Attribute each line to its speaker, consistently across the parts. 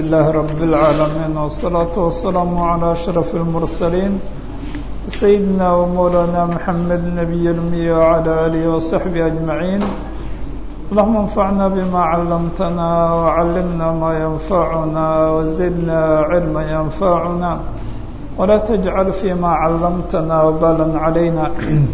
Speaker 1: لله رب العالمين والصلاة والسلام على أشرف المرسلين سيدنا ومولانا محمد النبي الأمي وعلى آله وصحبه أجمعين اللهم انفعنا بما علمتنا وعلمنا ما ينفعنا وزدنا علما ينفعنا ولا تجعل فيما علمتنا وبالا علينا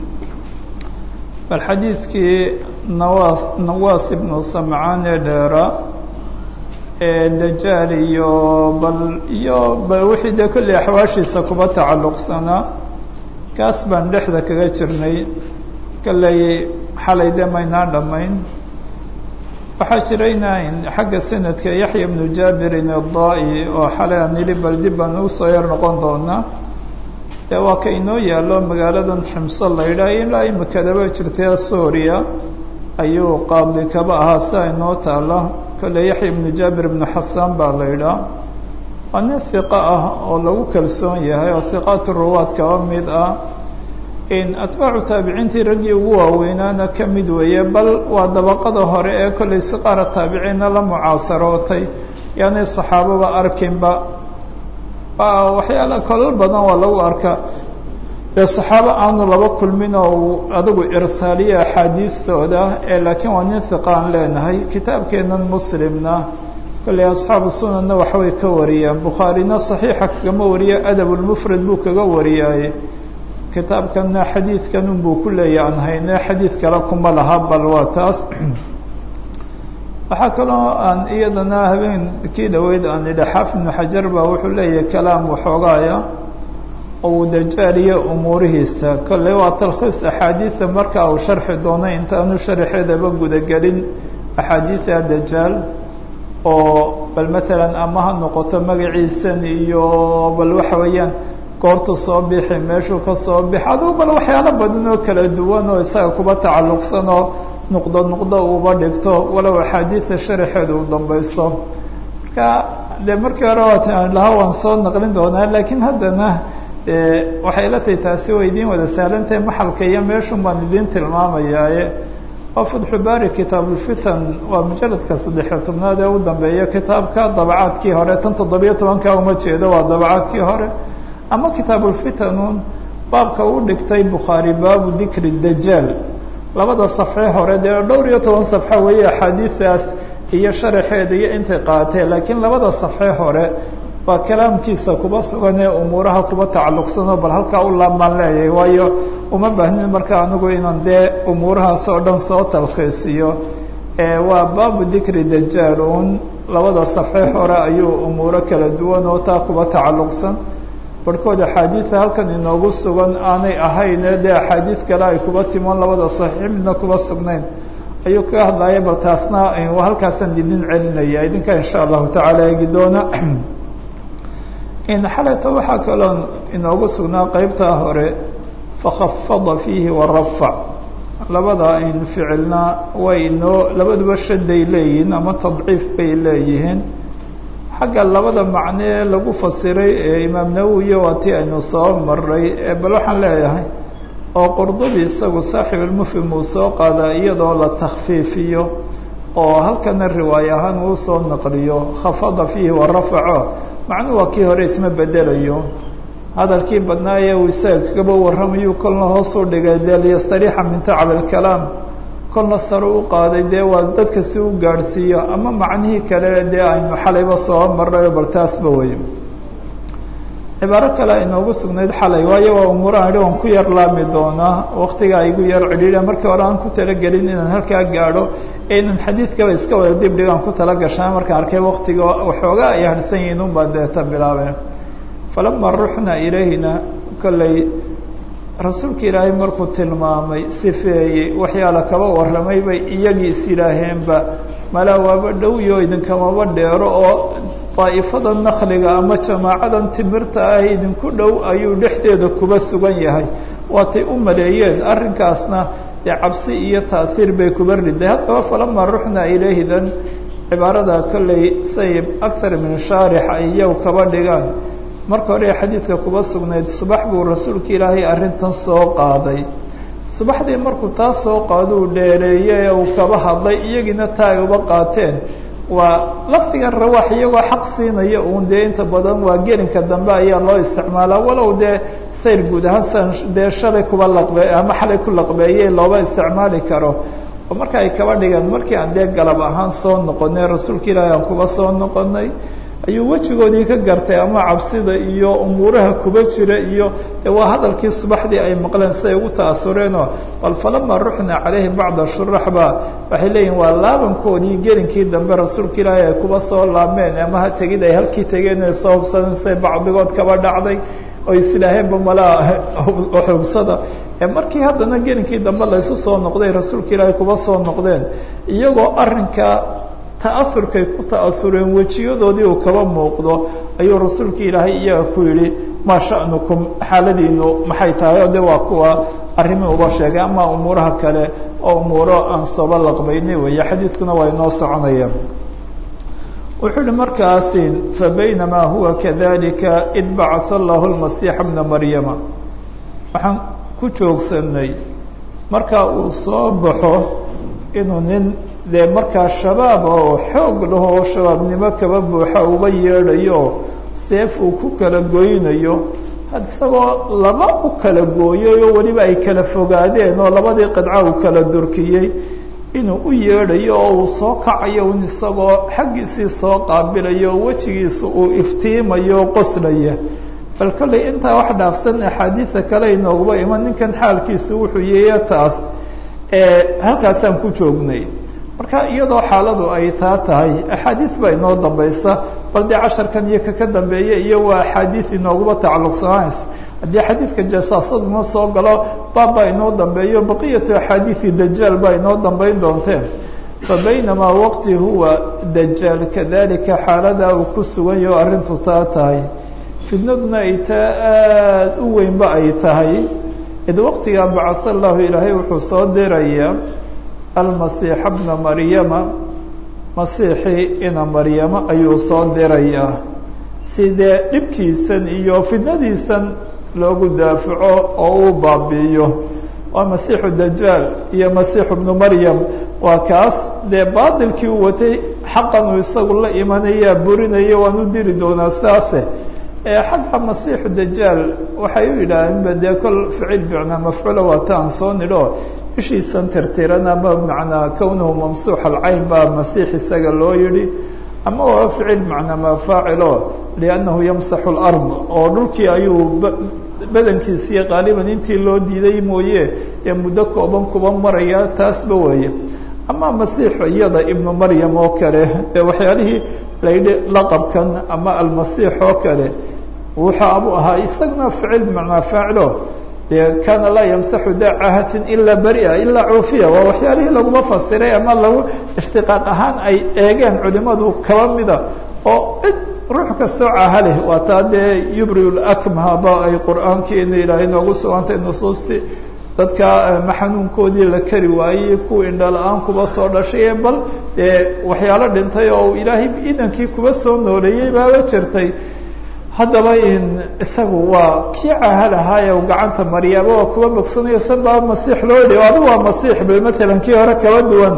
Speaker 1: bal xadiidkii nawaas nawaas ibnu samcaan ee dheera ee dajaal iyo bal iyo bal wixii dee kolley axwaashiisa kuba tacalluqsanaa kaas baan dhexda kaga jirnay kolley xalay dee maynaan dhammayn waxaa jirayna xagga sanadka yaxya ibnu jaabirin addaa-i oo xalay aan yidhi bal dib baan ugu soo yar noqon doonaa dee waa ka inoo yaallo magaaladan ximso la yidhaah ilaa imikadaba jirtay suuriya ayuu qaadi kaba ahaa sia inoo taala kolle yaxya ibnu jaabir ibnu xasaan baa la yidhaah waa nin hiqo ah oo lagu kalsoon yahay oo hiqaatu ruwaad kaba mid ah in atbaacu taabiciintii raggii ugu waaweynaana ka mid weeye bal waa dabaqada hore ee kollay siqaara taabiciinna la mucaasarootay yaanay saxaababa arkinba waxyaala kolal badan waa lagu arkaa dee saxaabo aanu laba kulmin oo uu adigu irsaaliya axaadiistooda ee laakiin waa nin hiqa aan leenahay kitaabkeennan muslimna kolley asxaabu sunanna waxbay ka wariyaan bukhaarina saxiixa kagama wariya adabulmufrad buu kaga wariyaaye kitaabkanna xadiidkan unbuu ku leeya aan hayne xadiid kale kuma laha bal waa taas waxaa kaloo aan iyadana habeenkii dhaweyd aan idha xaafid ibnu xajar baa wuxuu leeyahay kalaam waxoogaaya oo uu dajaaliyo umuurihiisa kolley waa talkhiis axaadiida marka uu sharxi doono intaanu sharxeedaba gudagelin axaadiida dajaal oo bal matalan ama ha noqoto magaciisan iyo bal waxa weeyaan goortu soo bixi meeshuu ka soo bixi adugu bal waxyaalo badan oo kala duwan oo isaga kuba tacalluqsan oo nuqdo nuqdo uuba dhigto walow axaadiida sharaxeeda uu dambayso marka dee markii hore waatan lahaa waan soo naqlin doonaa laakiin haddana waxay la tahay taasi way idiin wada sahlantahay maxalka iyo meeshun baan idiin tilmaamayaaye waa fatxubaari kitaabulfitan waa mujaladka saddexiyo tobnaad ee u dambeeya kitaabka dabacaadkii hore tan toddobiyo tobanka uma jeedo waa dabacaadkii hore ama kitaabulfitanun baabka uu dhigtay bukhaari baabu dikri dajaal labada safxe hore dee dhowr iyo toban safxo weeye axaadiidaas iyo sharaxeeda iyo intay qaatee laakiin labada safxe hore waa kalaamkiisa kuba sugan ee umuuraha kuba tacalluqsanoo bal halkaa u laabmaan leeyahay waayo uma baahnin marka anigu inaan dee umuurahaas oo dhan soo talkhiisiyo waa baabu dikri dajaalun labada safxe hore ayuu umuuro kala duwan oo taa kuba tacalluqsan barhkood axaadiida halkan inoogu sugan aanay ahayne dee axaadiid kale ay kuba timoon labada saxiix midna kuba sugnayn ayuu kaga hadlaya bal taasna halkaasaan idin celinaya idinka insha allahu tacaala eegi doona xalayta waxaa kaloo inoogu sugnaa qeybtaa hore fakhafada fiihi warafac labada in ficilna way inoo labaduba shaday leeyihiin ama tadciif bay leeyihiin xagga labada macnee lagu fasiray ee imaam nawowiya waa tii aynu soo maray bal waxaan leeyahay oo qurdubi isagu saaxib almufhim uu soo qaadaa iyadoo la takhfiifiyo oo halkana riwaay ahaan uu soo naqliyo khafada fiihi warafaco macnuu waa kii hore isma bedelayo hadalkii badnaa ee uu isaga kagaba warramayuu kolna hoos u dhigay dee liyastariixa min tacab alkalaam kolna sare u qaaday dee waa dadka si u gaadhsiiyo ama macnihii kale dee aynu xalayba soo marrayo bal taasba wey cibaaro kale inoogu sugnayd xalay waayo waa umuurahan idhi waan ku yar laami doonaa waktigaa igu yar cidhiidha markii hore aan ku talagelin inaan halkaa gaadho ee inaan xadiidkaba iska wada dib dhigaan ku tala gashaa markaan arkay waktiga waxoogaa ay harhsan yihiin un baa deeta bilaabeen falama ruxna ilayhina kolley rasuulka ilaahay markuu tilmaamay sifeeyey waxyaala kaba warramay bay iyagii is yidhaaheenba malaa waaba dhowyo idinkamaba dheero oo daa'ifada nakliga ama jamaacadan timirta ah idinku dhow ayuu dhexdeeda kuba sugan yahay waatay u maleeyeen arrinkaasna dee cabsi iyo ta'hiir bay kuba riday haddaba falama ruxna ilayhidan cibaarada kolley sayib akthar min shaarix ay iyagu kaba dhigaan marka hore xadiidka kuba sugnayd subax buu rasuulka ilaahay arrintan soo qaaday subaxdii markuu taa soo qaado uu dheereeyey ee uu kaba hadlay iyagiina taa ay uba qaateen waa lafdiga rawaax iyagoo xaq siinaya uun dee inta badan waa gelinka dambe ayaa loo isticmaalaa walow dee sayr guud ahaan san dee shalay kuba laqbe ama xalay ku laqbeeyey looba isticmaali karo oo marka ay kaba dhigaan markii aan dee galab ahaan soo noqonay rasuulka ilaahi aan kuba soo noqonay ayuu wejigoodii ka gartay ama cabsida iyo umuuraha kuba jira iyo de waa hadalkii subaxdii ay maqleen siay ugu ta'asureenoo bal falama ruxna calayhi bacda shuraxba waxay leeyihin waa laabankoodii gelinkii dambe rasuulka ilaahi ay kuba soo laabmeen ama ha tegid ay halkii tegeen ay soo hubsadeen siay bacdigood kaba dhacday oo islaaheenba malaa hubsada markii haddana gelinkii dambe laysu soo noqday rasuulka ilaahi kuba soo noqdeen iyagoo arrinka ta'asurkay ku ta'asureen wejiyadoodii uu kaba muuqdo ayuu rasuulka ilaahay iyaga ku yidhi maa sha'nukum xaaladiinu maxay tahay oo de waa kuwa arrimii uba sheegay ama umuuraha kale oo umuuro aan sooba laqbaynay weeye xadiidkuna waa inoo soconaya wuxuu yihi markaasi fabaynamaa huwa kadalika id bacatha allahu lmasiixa bna maryama waxaan ku joogsanay marka uu soo baxo inuu nin dee markaa shabaab oo xoog lahoo shabaabnimo kaba buuxa uba yeedhayo seef uu ku kala goynayo isagoo laba u kala gooyay oo weliba ay kala fogaadeen oo labadii qidca uu kala durkiyey inuu u yeedhayo oo uu soo kacayo un isagoo xaggiisii soo qaabilayo oo wejigiisa uu iftiimayo qoslaya bal kollay intaa wax dhaafsan axaadiida kale inooguba iman ninkan xaalkiisu wuxuu yeeya taas halkaasaan ku joognay marka iyadoo xaaladu ay taa tahay axaadiis baa inoo dambaysa bal dee casharkan iyo kaka dambeeya iyo waa axaadiis inooguba tacalluqsanays haddii xadiidka jasaasaduna soo galo baab baa inoo dambeeyo baqiyatu axaadiisi dajaal baa inoo dambeyn doonteen fa baynamaa waqti huwa dajaal kadalika xaaladaa uu ku sugan yaho arrintu taa tahay fidnaduna ay taa aada u weynba ay tahay id waqtigaa bacatha allahu ilaahay wuxuu soo dirayaa almasiixa bna maryama masiixii ina maryamo ayuu soo dirayaa sidee dhibkiisan iyo fidnadiisan loogu daafaco oo uu baabi'iyo waa masiixu dajaal iyo masiixu bnu maryam waa kaas dee baatilkii u watay xaqan uu isagu la imanayaa burinaya waan u diri doonaa saase xagga masiixu dajaal waxay u yidhaaheenba dee kol ficil bicnaa mafcuula waata aan soo nidho ishiisan tirtiran ama macnaa kownuhu mamsuux alcayn baa masiix isaga loo yidhi ama waa ficil macnaa mafaacilo liannahu yamsaxu lard oo dhulkii ayuu badankiisii qaaliban intii loo diiday mooye ee muddo kooban kuba maraya taasba weeye ama masiixu iyada ibnu maryam oo kale ee waxyaalihii layidhi laqabkan ama almasiix oo kale wuxuu abu ahaa isaguna ficil macnaa faacilo de kana laa yamsaxu da cahatin ilaa beria ilaa cuufiya waa waxyaalihii laguma fasiray ama lagu ishtiqaaq ahaan ay eegeen culimadu kaba mida oo cid ruux kastoo caha leh waa taa dee yubri lakmhaba ay qur'aankiina ilaahay noogu sugantay nusuustii dadka ma xanuunkoodii la kari waayey kuwa indhala-aan kuba soo dhashay bal dee waxyaalo dhintay oo ilaahay idankii kuba soo nooleeyey baaba jirtay haddaba in isagu waa kii caha lahaaye gacanta maryaaba waa kuba bogsanayo san baa masiix loo yidhi adigu waa masiix ba matalan kii hore kaba duwan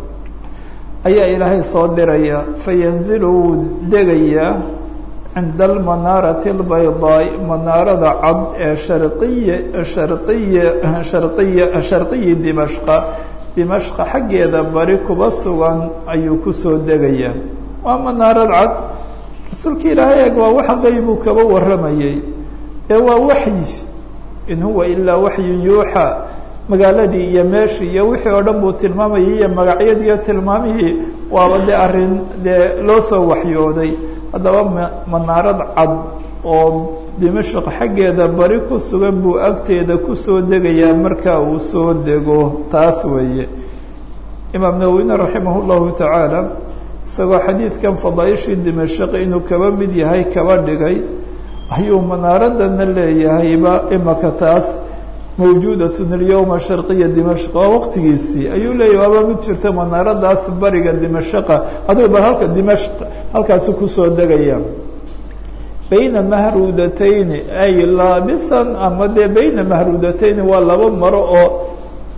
Speaker 1: ayaa ilaahay soo diraya fayanzilu wuu degayaa cinda almanaarati albaydaai manaarada cad ee shariya shariya shariya sharqiyi dimashqa dimashqa xaggeeda bari kuba sugan ayuu kusoo degayaa waa manaarad cad rasuulka ilaahay eeg waa wax qaybuu kaba warramayey ee waa waxyi in huwa ilaa waxyun yuuxa magaaladii iyo meeshii iyo wixii oo dhan buu tilmaamayay iyo magacyadii iyo tilmaamihii waaba dee arrin dee loo soo waxyooday haddaba manaarad cad oo dimashq xaggeeda bari ku sugan buu agteeda kusoo degayaa marka uu soo dego taas weeye imaam nawowine raximah llahu tacaala isagoo xadiidkan fadaaishii dimashq inuu kaba mid yahay kaba dhigay ayuu manaaradana leeyahayba imaka taas mawjuudatun alyawma sharqiya dimashq waa waqtigiisii ayuu leeyahy waaba mid jirta manaaradaas bariga dimashqa adigu bal halka dimashq halkaasu kusoo degaya bayna mahruudatayni ay laabisan ama dee bayna mahruudatayni waa laba maro oo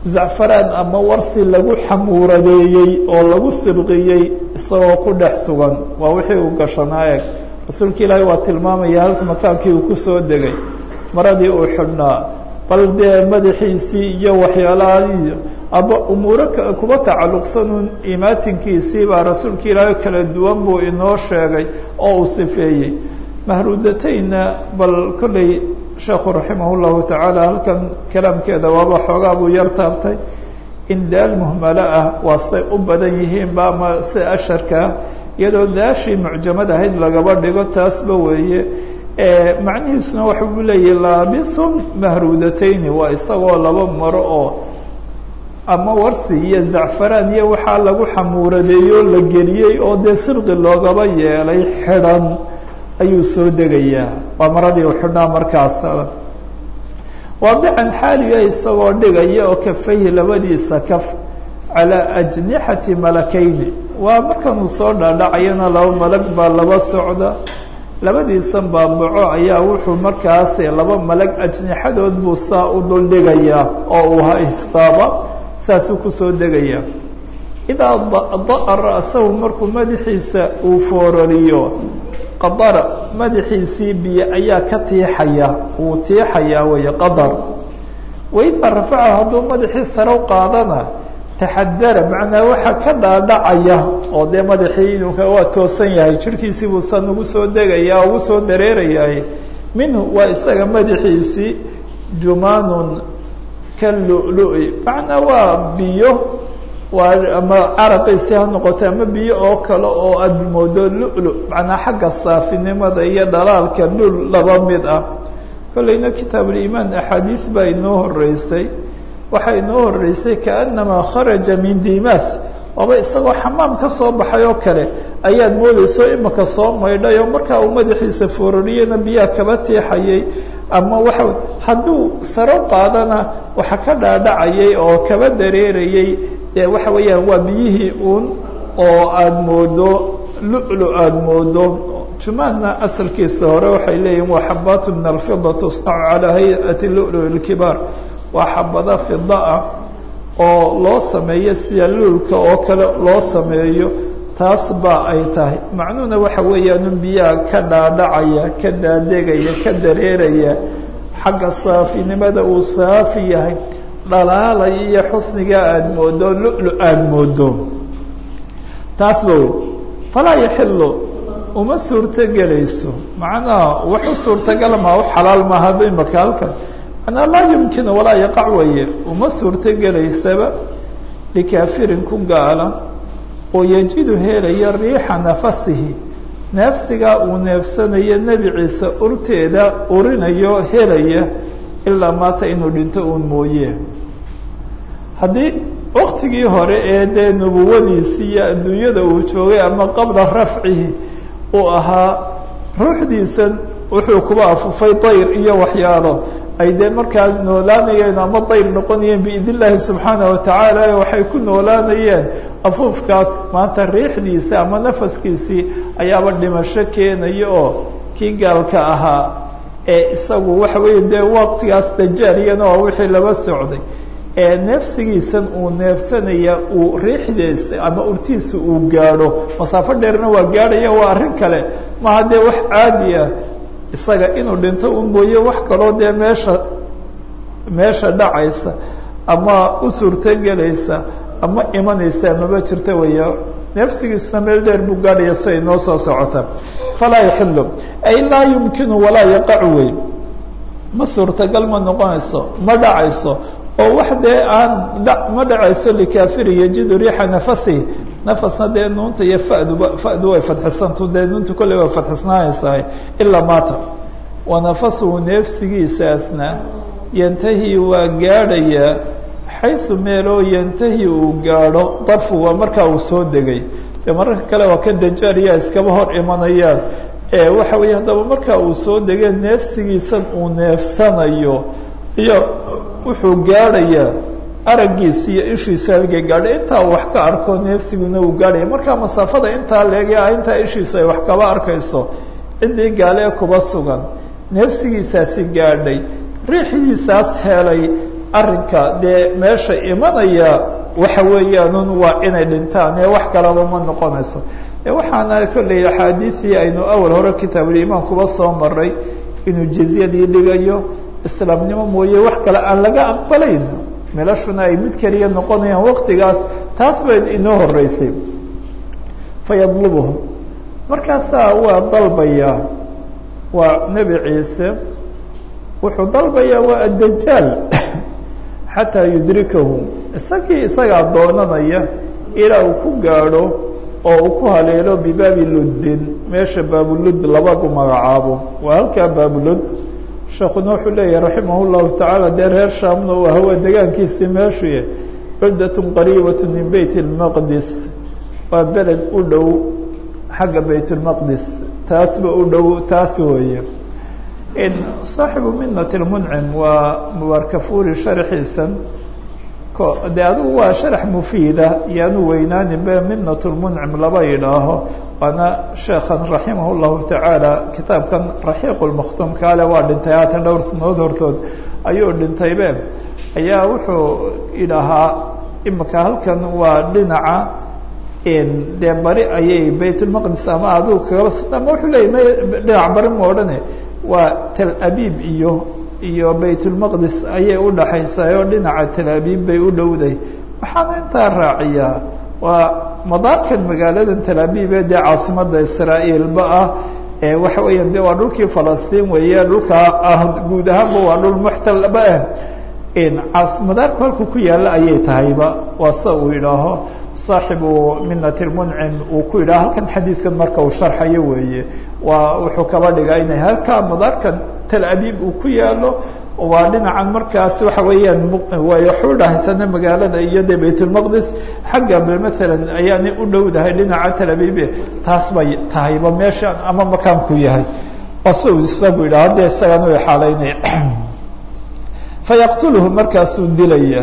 Speaker 1: zacfaraan ama warsi lagu xamuuradeeyey oo lagu sibqiyey isagoo ku dhex sugan waa wixii uu gashanaa eeg rasuulka ilaahay waa tilmaamaya halka makaankii uu kusoo degay maradii uu xidhnaa bal dee madaxiisii iyo waxyaalahaii aba umuuro kuba tacalluqsanuun imaatinkiisii baa rasuulka ilaahay kala duwan buu inoo sheegay oo uu sifeeyey mahruudatayna bal kolley sheekhu raximah llahu tacaala halkan kalaamkeeda waaba xoogaa buu yar taabtay in daal muhmalo ah waa say u badan yihiinba ama si asharkaa iyadoo daashii mucjamad ahayd lagaba dhigo taasba weeye macnihiisuna waxa uu leeyahy laabisun mahruudatayni waa isagoo laba maro oo ama warsi iyo zacfaraan iyo waxaa lagu xamuuradeeyoo la geliyey oo dee sirqi loogaba yeelay xidhan ayuu soo degayaa waa maradii u xidhnaa markaas waadican xaaliga isagoo dhigaya oo kafayhi labadiisa kaf calaa ajnixati malakayni waa markanuu soo dhaadhacayana laba malag baa laba socda labadiisan baabaco ayaa wuxuu markaas laba malag ajnixadood buu saa u dul dhigayaa oo uu haystaaba saasuu kusoo degayaa idaa da'a ra'sahu markuu madaxiisa uu foorariyo qadara madaxiisii biyo ayaa ka tiixaya wuu tiixayaa weeye qadar waidaa rafaca hadduu madaxii sare u qaadana taxadara macnaa waxaa ka dhaadhacaya oo dee madaxii inuu waa toosan yahay jirhkiisii buu san ugu soo degaya ugu soo dareerayahay minhu waa isaga madaxiisii jumaanun ka lu-lu-i macnaa waa biyo waa ama caraqiisi ha noqoto ama biyo oo kale oo aada moodo lu-lu macnaa xagga saafinimada iyo dhalaalka lul laba mid ah kollayna kitaabuliimaan axaadiis baa inoo horeysay waxaa inoo horeysay kaanamaa kharaja min dimas waaba isagoo xamaam ka soo baxay oo kale ayaad moodeyso imaka soo maydhay oo markaa uu madaxiisa foorariyena biyaha kaba tiixayay ama waxa hadduu saro qaadana waxa ka dhaadhacayay oo kaba dareerayay dee waxa weeyaan waa biyihii uun oo aada moodo lu-lu aada moodo jumaadna asalkiisa hore waxay leeyihin waa xabaatu min alfida tusnacu calaa hay-ati lu-lu ilkibaar waa xabada fida ah oo loo sameeyo sida luulka oo kale loo sameeyo taas baa ay tahay macnuhuna waxa weeyaanu biyaha ka dhaadhacaya ka daadegaya ka dareeraya xagga saafinimada uu saafi yahay dhalaalaya iyo xusnigaa aada moodo lu-lu aada moodo taas ba wey falaa yaxilu uma suurtogelayso macnaha wax u suurtagala maa u xalaal maaha hadda imaka halkan manaa laa yumkinu walaa yaqac weeye uma suurtogelaysaba likaafirin ku gaala oo yajidu helaya riixa nafasihi neefsigaa uu neefsanayo nebi ciise urteeda urinayo helaya ilaa maata inuu dhinto uun mooye haddii waktigii hore ee dee nubuwadiisii iyo adduunyada uu joogay ama qabla rafcihi uu ahaa ruuxdiisan wuxuu kuba afufay dayr iyo waxyaalo ay dee markaa noolaanayeen ama dayr noqonayeen biidn illaahi subxaana watacaala waxay ku noolaanayeen afuufkaas maanta riixdiisa ama nafaskiisii ayaaba dhimasho keenaya oo kii gaalka ahaa ee isagu waxa weeye dee waqtigaas dajaaliyana waa wixii laba socday ee neefsigiisan uu neefsanaya uu riixdiisa ama urtiisa uu gaadho masaafo dheerna waa gaadhaya waa arrin kale maha dee wax caadi ah isaga inuu dhinto un mooye wax kaloo dee meesha meesha dhacaysa ama u suurtogelaysa ama imanaysa maba jirta weya neefsigiisuna meel dheer buu gaadhaya si ay noo soo socota falaa yaxilu ay laa yumkinu walaa yaqacu wey ma suurtagal ma noqonayso ma dhacayso oo wax dee aan ma dhacayso likafiri yajidu riixa nafasihi nafasna dee nuunta iyo faduba fadu way fadxisantu dee nuunta kolley way fadxisnaanaysahay ilaa maata wa nafasuhu neefsigiisaasna yantahi waa gaadhayaa xaysu meeloo yantahi uu gaadho darfu waa markaa uu soo degay dee mararka kale waa ka dajaaliyaa iskaba hor imanayaan ee waxa weeye haddaba markaa uu soo degay neefsigiisan uu neefsanayo iyo wuxuu gaadhayaa araggiisa iyo ishiisa halgay gaadhay intaa uu wax ka arko neefsiguna uu gaadhaya markaa masaafada intaa leege ah intaa ishiisu ay wax kaba arkayso ciddii gaale ee kuba sugan neefsigiisaasi gaadhay riixidiisaas helay arrinka dee meesha imanaya waxa weeyaanun waa inay dhintaan ee wax kalaba ma noqonayso e waxaana kolley axaadiisii aynu awal hore kitaabulimaan kuba soo maray inuu jizyadii dhigayo islaamnimo mooye wax kale aan laga aqbalayn melashuna ay mid keliya noqonayaan waqtigaas taas bay inoo horeysay fayadlubuhum markaasaa waa dalbayaa waa nebi ciise wuxuu dalbayaa waa addajaal xataa yudrikahu isagii isagaa doonanaya ilaa uu ku gaadho oo uu ku haleelo bibaabi luddin meesha baabulud labagu magacaabo waa halkaa baabulud sheekuna wuxuu leeyahay raximah llahu tacaala dee reer shaamna uu aha waa degaankiisii meeshuye cuddatun qariibat min beyt lmaqdis waa beled u dhow xagga bayt lmaqdis taasba u dhow taas weeye saaxibu minat lmuncim waa mubaarkafuri sharxiisan de adigu waa sharax mufiida yaanu weynaaninbe minat lmuncim laba yidhaaho waana sheekhan raximah llahu tacaala kitaabkan raxiiq lmakhtuum kaale waa dhintay haatan dhowr sanadood hortood ayuu dhintaybe ayaa wuxuu idhahaa imika halkan waa dhinaca dee bari ayay baytulmaqdis ama adigu kagaba sugna ama wuxuu leeyay dhinac bari ma odhane waa tel abib iyo iyo baytulmaqdis ayay udhaxaysaa oo dhinaca tel abib bay u dhowday waxaana intaa raaciyaa waa madaarkan magaaladan tel abib ee dee caasimada israa'iilba ah ee waxa weeyaan de waa dhulkii falastiin weeye dhulkaa ah guud ahaanba waa dhul muxtalba ah madaarku halku ku yaalla ayay tahayba waa sa uu yidhaaho saaxibu minat lmuncim uu ku yidhaha halkan xadiidkan marka uu sharxayo weeye waa wuxuu kaba dhigaa inay halkaa madaarkan tel abib uu ku yaalo waa dhinacan markaas waxa weeyaan way waxu dhahaysana magaalada iyo de baytulmaqdis xagga maalan ayaanay u dhowdahay dhinaca tel abibe taas bay tahayba meesha ama makaanku yahay waa si uu isagu yidhaha de isagan u xaalaynaya fayaqtulhu markaasuu dilaya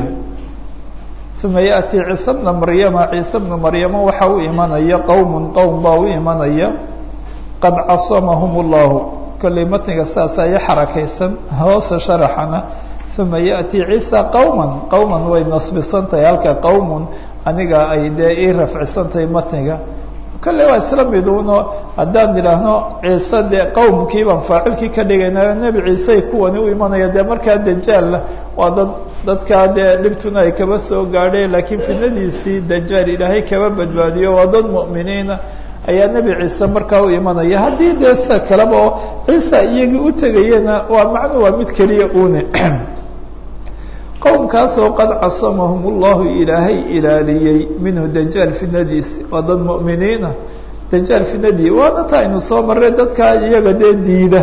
Speaker 1: uma yaأti ciise bna maryama ciise bna maryama waxa u imanaya qowm qowm baa u imanaya qad casamahum اllahu kolley matniga saasaa i xarakaysan hoose sharaxana uma yaأti ciisa qowma qowman way nasbisan tahay halka qowmun aniga ay dee ii rafcisan tahay matniga kolley waa isla miduuno haddaan idhaahno ciise dee qowmkii baan faacilkii ka dhigaynayo nebi ciisey kuwani u imanaya dee markaa dajaalla waa dad dadkaa dee dhibtuna ay kaba soo gaadheen laakiin fidnadiisii dajaal ilaahay kaba badbaadiyo waa dad mu'miniina ayaa nebi ciise markaa u imanaya haddii dee sida kaleba oo ciisa iyagii u tegayena waa macnu waa mid keliya une qowmkaasoo qad casamahum ullahu ilaahay ilaaliyey minhu dajaal fidnadiisi waa dad mu'miniina dajaal fidnadii waana ta aynu soo marray dadkaa iyaga dee diida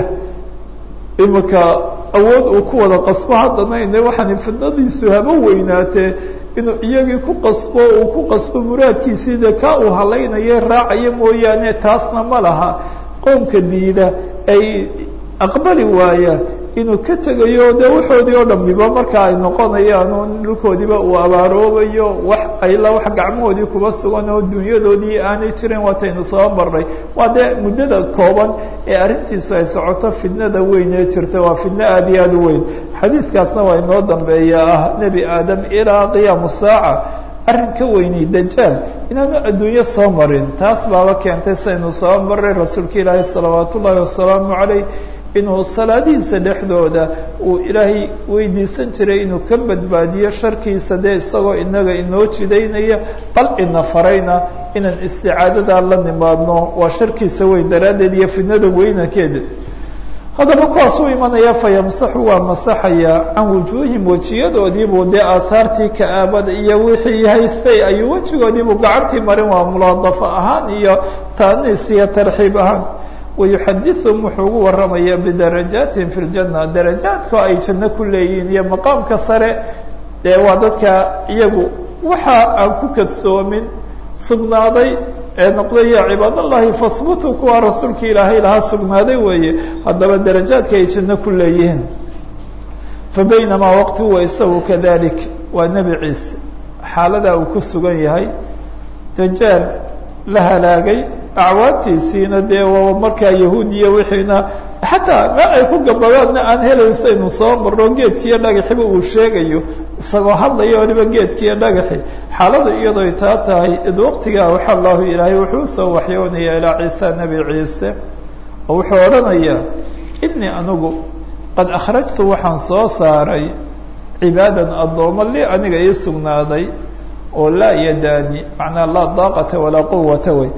Speaker 1: imika awood uu ku wada qasbo haddana ine waxaan fidnadiisu haba weynaatee inuu iyagii ku qasbo uu ku qasbo muraadkiisii dee kaa uu halaynayo raacayo mooyaane taasna ma laha qoomka diida ay aqbali waaya inuu ka tegayo dee waxoodii oo dhamiba marka ay noqonayaan oo dhulkoodiiba uu abaaroobayo wax ayla wax gacmahoodii kuba sugan oo dunyadoodii aanay jirin waataynu soo marnay waa dee muddada kooban ee arrintiisu ay socoto fidnada weyn ee jirta waa fidno aada iyo aada u weyn xadiidkaasna waa inoo dambeeya ah nebi aadam ilaa qiyaamu saaca arrin ka weynay dajaal inaanu adduunyo soo marin taas baaba keentay saynu soo maray rasuulka ilaahi salawaat ullaahi wasalaamu calayh inuu salaadihiisa dhexdooda uu ilaahay weydiisan jiray inuu ka badbaadiyo sharkiisa dee isagoo inaga inoo jidaynaya bal ina farayna inaan isticaadadaa la nimaadno waa sharkiisa weyn daraaddeed iyo fidnada weynankeeda haddaba kuwaas u imanaya fayamsaxu waa masaxaya can wujuuhim wejiyadoodiibuu dee aahaartii ka-aabada iyo wixii haystay ayuu wejigoodiibuu gacantii marin waa mulaadafo ahaan iyo taaniis iyo tarxiib ahaan wayuxadiثhum wuxuu ugu waramaya bidarajaatihim fi اljana darajaadko ay janno ku leeyihiin iyo maqaamka sare dee waa dadka iyagu waxa aan ku kadsoomin sugnaaday ee noqday ya cibaad allahi fahbutuu kuwa rasuulka ilaahay lahaa sugnaaday weeye haddaba darajaadka ay janno ku leeyihiin fabaynamaa waqti huwa isagu kadalik waa nebi ciise xaaladaa uu ku sugan yahay dajaal la halaagay acwaantiisiina dee markaa yahuudiya wixiina xataa meel ay ku gabadaadna aan helaysa inu soo marno geedkiiyo dhagaxiba uu sheegayo isagoo hadlaya waliba geedkiiyo dhagaxi xaaladu iyadoo taa tahay id waqtigaa waxa allahu ilaahay wuxuu usoo waxyoonaya ilaa ciisa nebi ciise oo wuxuu odhanayaa inii anigu qad akhrajtu waxaan soo saaray cibaadan addoomo li aniga ii sugnaaday oo laa yadaani macnaa laa daaqata walaa quwata wey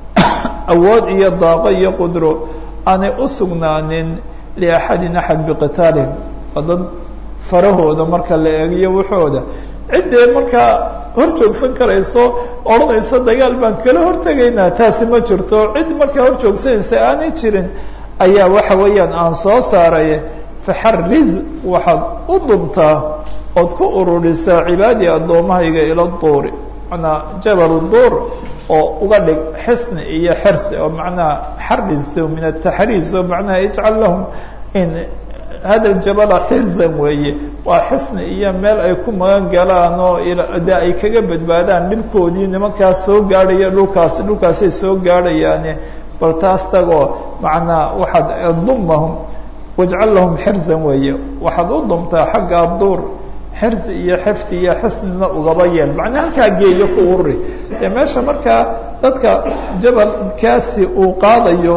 Speaker 1: awood iyo daaqo iyo qudro aanay u sugnaanin liaxadin axad biqitaalihim waa dad farahooda marka la eegiyo waxooda ciddee markaa hor joogsan karayso odhanaysa dagaal baan kala hortegaynaa taasi ma jirto cid markaa hor joogsanaysa aanay jirin ayaa waxa weeyaan aan soo saaray faxariz waxaad u dumtaa ood ku ururisaa cibaadii addoommahayga ila duuri manaa jabal duur oo uga dhig xisni iyo xirsi oo macnaha xaristo min ataxriis oo macnaha ijcal lahum in hada ljabala xirzan weeye waa xisni iyo meel ay ku magan galaan oo de ay kaga badbaadaan dhibkoodii nimankaas soo gaadhaya dhulkaas dhulkaasay soo gaadhayaane bal taas tagoo macnaa waxaad dumahum wajcal lahum xirzan weeye waxaad u dumtaa xagga duur xirsi iyo xifdi iyo xisnina ugaba yeel macnaa halkaa geeyo ku ururi dee meesha markaa dadka jabalkaasi uu qaadayo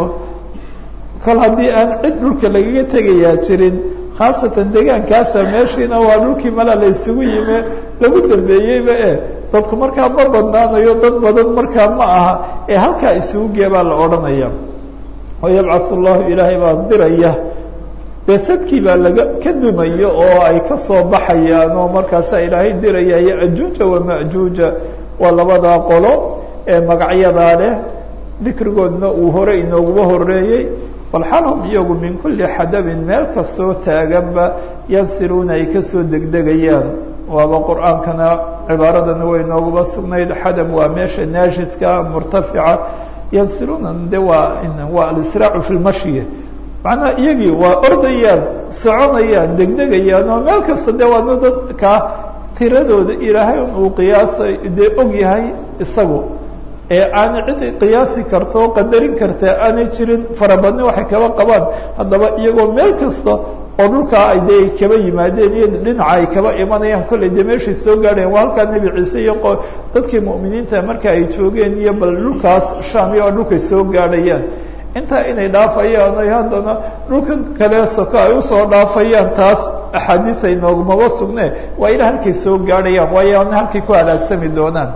Speaker 1: kol haddii aan cid dhulka lagaga tegayaa jirin khaasatan deegaankaasa meeshiina waa dhulkii mala la isugu yime lagu dambeeyeyba e dadku markaa ma badnaanayo dad badan markaa ma aha ee halkaa isugu gee baa la odhanaya wayabcathu llahu ilaahay baa diraya dee sadkii baa laga ka dumayo oo ay ka soo baxayaan oo markaasaa ilaahay diraya yajuuja wamajuuja waa labadaa qolo ee magacyadaa leh dikrigoodna uu hore inooguba horeeyey walxalhum iyagu min kuli xadabin meel kastoo taaganba yansiluuna ay kasoo degdegayaan waaba qur-aankana cibaaradana way inooguba sugnayd xadab waa meesha naashiska murtafica yansiluuna de waa waa alisraacu fi lmashyi macnaha iyagii waa ordayaan soconayaan degdegayaan oo meel kasta dee waadna dadka tiradooda ilaahay un uu qiyaasay dee og yahay isagu ee aanay cid qiyaasi karto o qadarin karta aanay jirin farabadni waxay kaba qabaan haddaba iyagoo meel kasta oo dhulkaa ay dee kaba yimaadeen iyo dhinaca ay kaba imanayaan kollay dee meeshay soo gaadhayan waa halkaa nebi ciise iyo dadkii mu'miniinta marka ay joogeen iyo bal dhulkaas sham iyo dhulkay soo gaadhayaan intaa inay dhaafayaan ay haddana dhulkan kale soko ay usoo dhaafayaan taas axaadiis ay noogumaba sugne waa ila halkay soo gaadhayaan waayo ana halkay ku halaagsami doonaan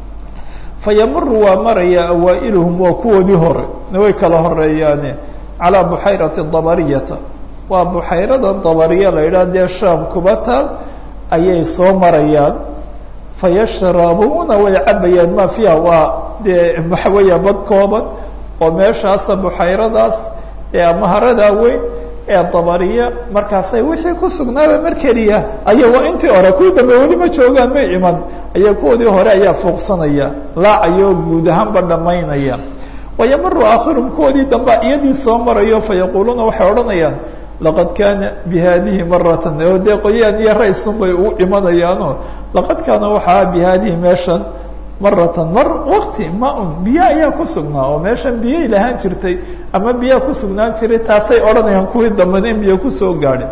Speaker 1: fayamuru waa maraya awaa'iluhum waa kuwoodii hore way kala horeeyaane calaa buxayrati dabariyata waa buxayrada dabariya la yidhaha dee shaam kuba taal ayay soo marayaan fayashrabuuna way cabayaan ma fiiha waa dee waxa weeya bad kooban oo meeshaasa buxayradaas ee amaharadaa weyn ee dabariya markaasay wixii ku sugnaaba mar keliya aya waa intii hore kuwii dambe weli ma joogaan may iman aya kuwoodii hore ayaa fuuqsanaya laacayoo guud ahaanba dhamaynaya wayamaru aakhirum kuwoodii dambe iyadii soo marayo fayaquuluuna waxay odhanayaan laqad kaana bihadihi maratan oo dee qoyaan iyo raysun bay ugu imanayaano laqad kaana waxaa bihadihi meeshan maratan mar wakti ma-un biyo ayaa ku sugnaa oo meeshan biyay lahaan jirtay ama biyaa ku sugnaan jiray taasay odhanayaan kuwii dambena in biyo kusoo gaadhin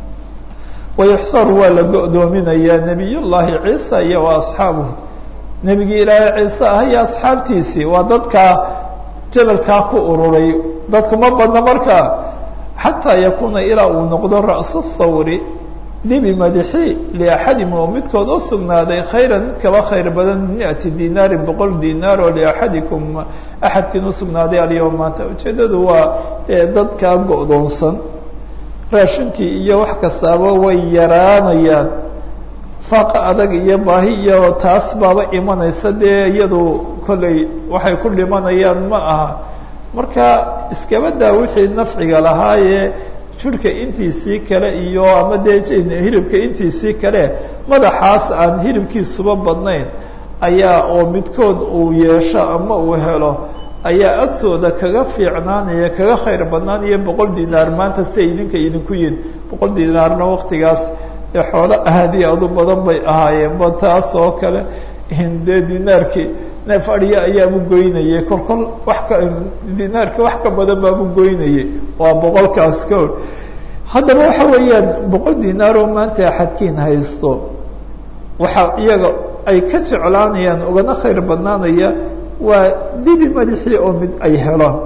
Speaker 1: wayuxsaru waa la go-doominayaa nebiy llaahi ciisa iyo wa asxaabuhu nebigii ilaahay ciise ah iyo asxaabtiisii waa dadkaa jabalkaa ku ururay dadku ma badna markaa xataa yakuuna ilaa uu noqdo ra'su thawri dibi madaxi liaxadim oo midkood u sugnaaday khayran mid kaba khayr badan min miati dinaarin boqol dinaar oo liaxadikum axadkiin usugnaaday alyawm maanta ujeeddadu waa dee dadkaa go-doonsan raashinkii iyo wax kastaaba way yaraanayaan faaqa adag iyo baahi iyo taas baaba imanaysa dee iyadu kollay waxay ku dhimanayaan ma aha marka iskabadaa wixii nafciga lahaayee jirhka intiisii kale iyo ama dee hilibka intiisii kale madaxaas aan hilibkiisuba badnayn ayaa oo midkood uu yeesho ama uu helo ayaa agtooda kaga fiicnaanaya kaga khayr badnaanaya boqol dinaar maanta si ay idinka idinku yihin boqol dinaarna waktigaas dee xoolo aadi adu badan bay ahaayeen ba taas oo kale dee dinaarkii neef adhiya ayaabu goynayay kol kol wax ka dinaarka wax ka badan baabu goynayay waa boqolkaas ka or haddaba waxa weeyaan boqol dinaar oo maanta axadkiin haysto waxa iyaga ay ka jeclaanayaan ugana khayr badnaanaya waa dibi madaxii oo mid ay helaan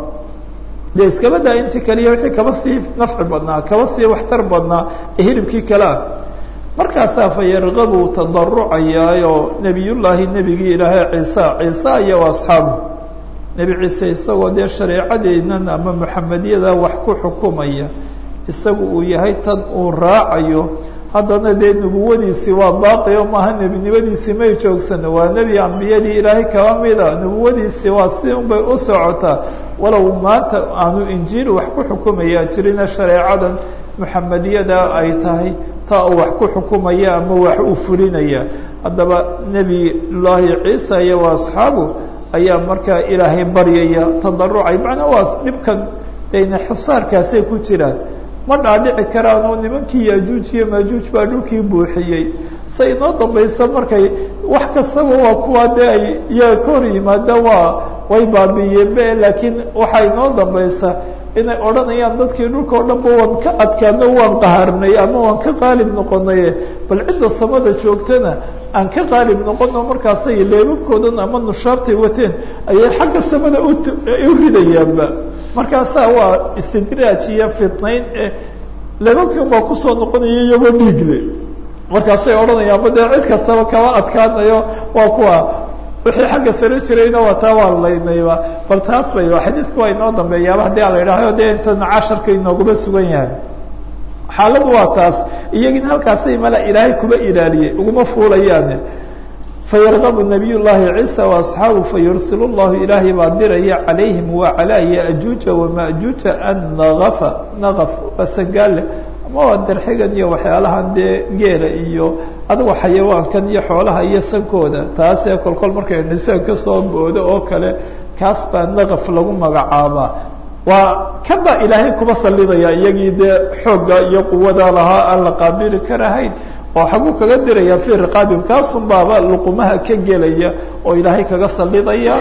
Speaker 1: dee iskaba daa intii kaliya wixii kaba sii nafci badnaa kaba sii waxtar badnaa ee hilibkii kale ah markaasaa fa yarqabu tadarucayaayo nebiyullaahi nebigii ilaahay ciisa ciisa iyo asxaabu nebi ciise isagoo dee shareecadeennan ama muxamediyada wax ku xukumaya isagu uu yahay tan uu raacayo haddana dee nubuwadiisii waa baaqi o maaha nebinimadiisii may joogsano waa nebi ambiyadii ilaahay kaba mida nubuwadiisii waa si un bay u socotaa walow maanta aanu injiil wax ku xukumayaa jirina shareecadan muxamediyada ay tahay taa uu wax ku xukumaya ama wax uu fulinaya haddaba nebi llaahi ciisa iyo asxaabu ayaa markaa ilaahay baryaya tadarucay macnaa waa dhibkan dayna xusaarkaasay ku jiraan ma dhaadhici karaan oo nimankii yajuuj iyo maajuuj baa dhulkii buuxiyey se inoo dambaysa markay wax kastaba waa kuwa dee ay iyaga ka hor yimaada waa way baabiiyeen be laakiin waxaa inoo dambaysa inay odhanayaan dadkii dhulka o dhan ba waan ka adkaano waan qaharnay ama waan ka qaalib noqonaye bal cidda samada joogtana aan ka qaalib noqono markaasay leebabkoodan ama nushaabtay wateen ayay xagga samada u ridayaanba markaasaa waa istidraaj iyo fitnayn leebabkii unbaa kusoo noqonaya iyagoo dhiigle markaasay odhanayaanba dee cid kastaba kaba adkaanayo waa kuwa wixii xagga sare jirayna waa taa waa laynayba bal taas bay xadiidku waa inoo dambeeyaaba haddii a la yidhaaho dee intana casharka inooguma sugan yahay xaaladu waa taas iyagina halkaasay mala ilaahay kuba ilaaliyey uguma fuulayaane fayarqabu nabiy llaahi ciisa waasxaabu fayursil llahu ilaahay baa diraya calayhim waa calaa yajuuja wamajuuja an naafa naqaf waa sangaale ama waa darxigan iyo waxyaalahan dee geela iyo adigo xayawaankan iyo xoolaha iyo sankooda taasee kolkol markay nisaan kasoo boodo oo kale kaas baa naqaf lagu magacaabaa waa kan baa ilaahay kuba sallidaya iyagii dee xoogga iyo quwada lahaa aan la qaabili karahayn oo xaguu kaga diraya fii riqaabihim kaasun baaba luqumaha ka gelaya oo ilaahay kaga sallidaya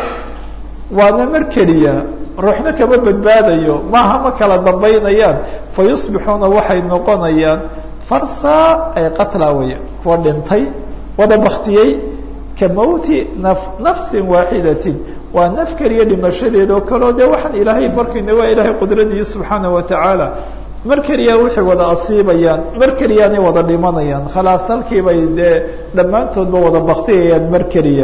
Speaker 1: waana mar keliya ruuxna kama badbaadayo maaha ma kala dambaynayaan fa yusbixuuna waxay noqonayaan farsa ay qatla wey kuwa dhintay wada baktiyey ka mawti naf nafsin waaxidatin waa naf keliya dhimashadeed oo kaleo dee waxaan ilaahay markayna waa ilaahay qudradiyi subxaana watacaala mar keliya waxay wada asiibayaan mar keliyaanay wada dhimanayaan khalaas halkii bay dee dhammaantoodba wada baktiyayaan mar keliya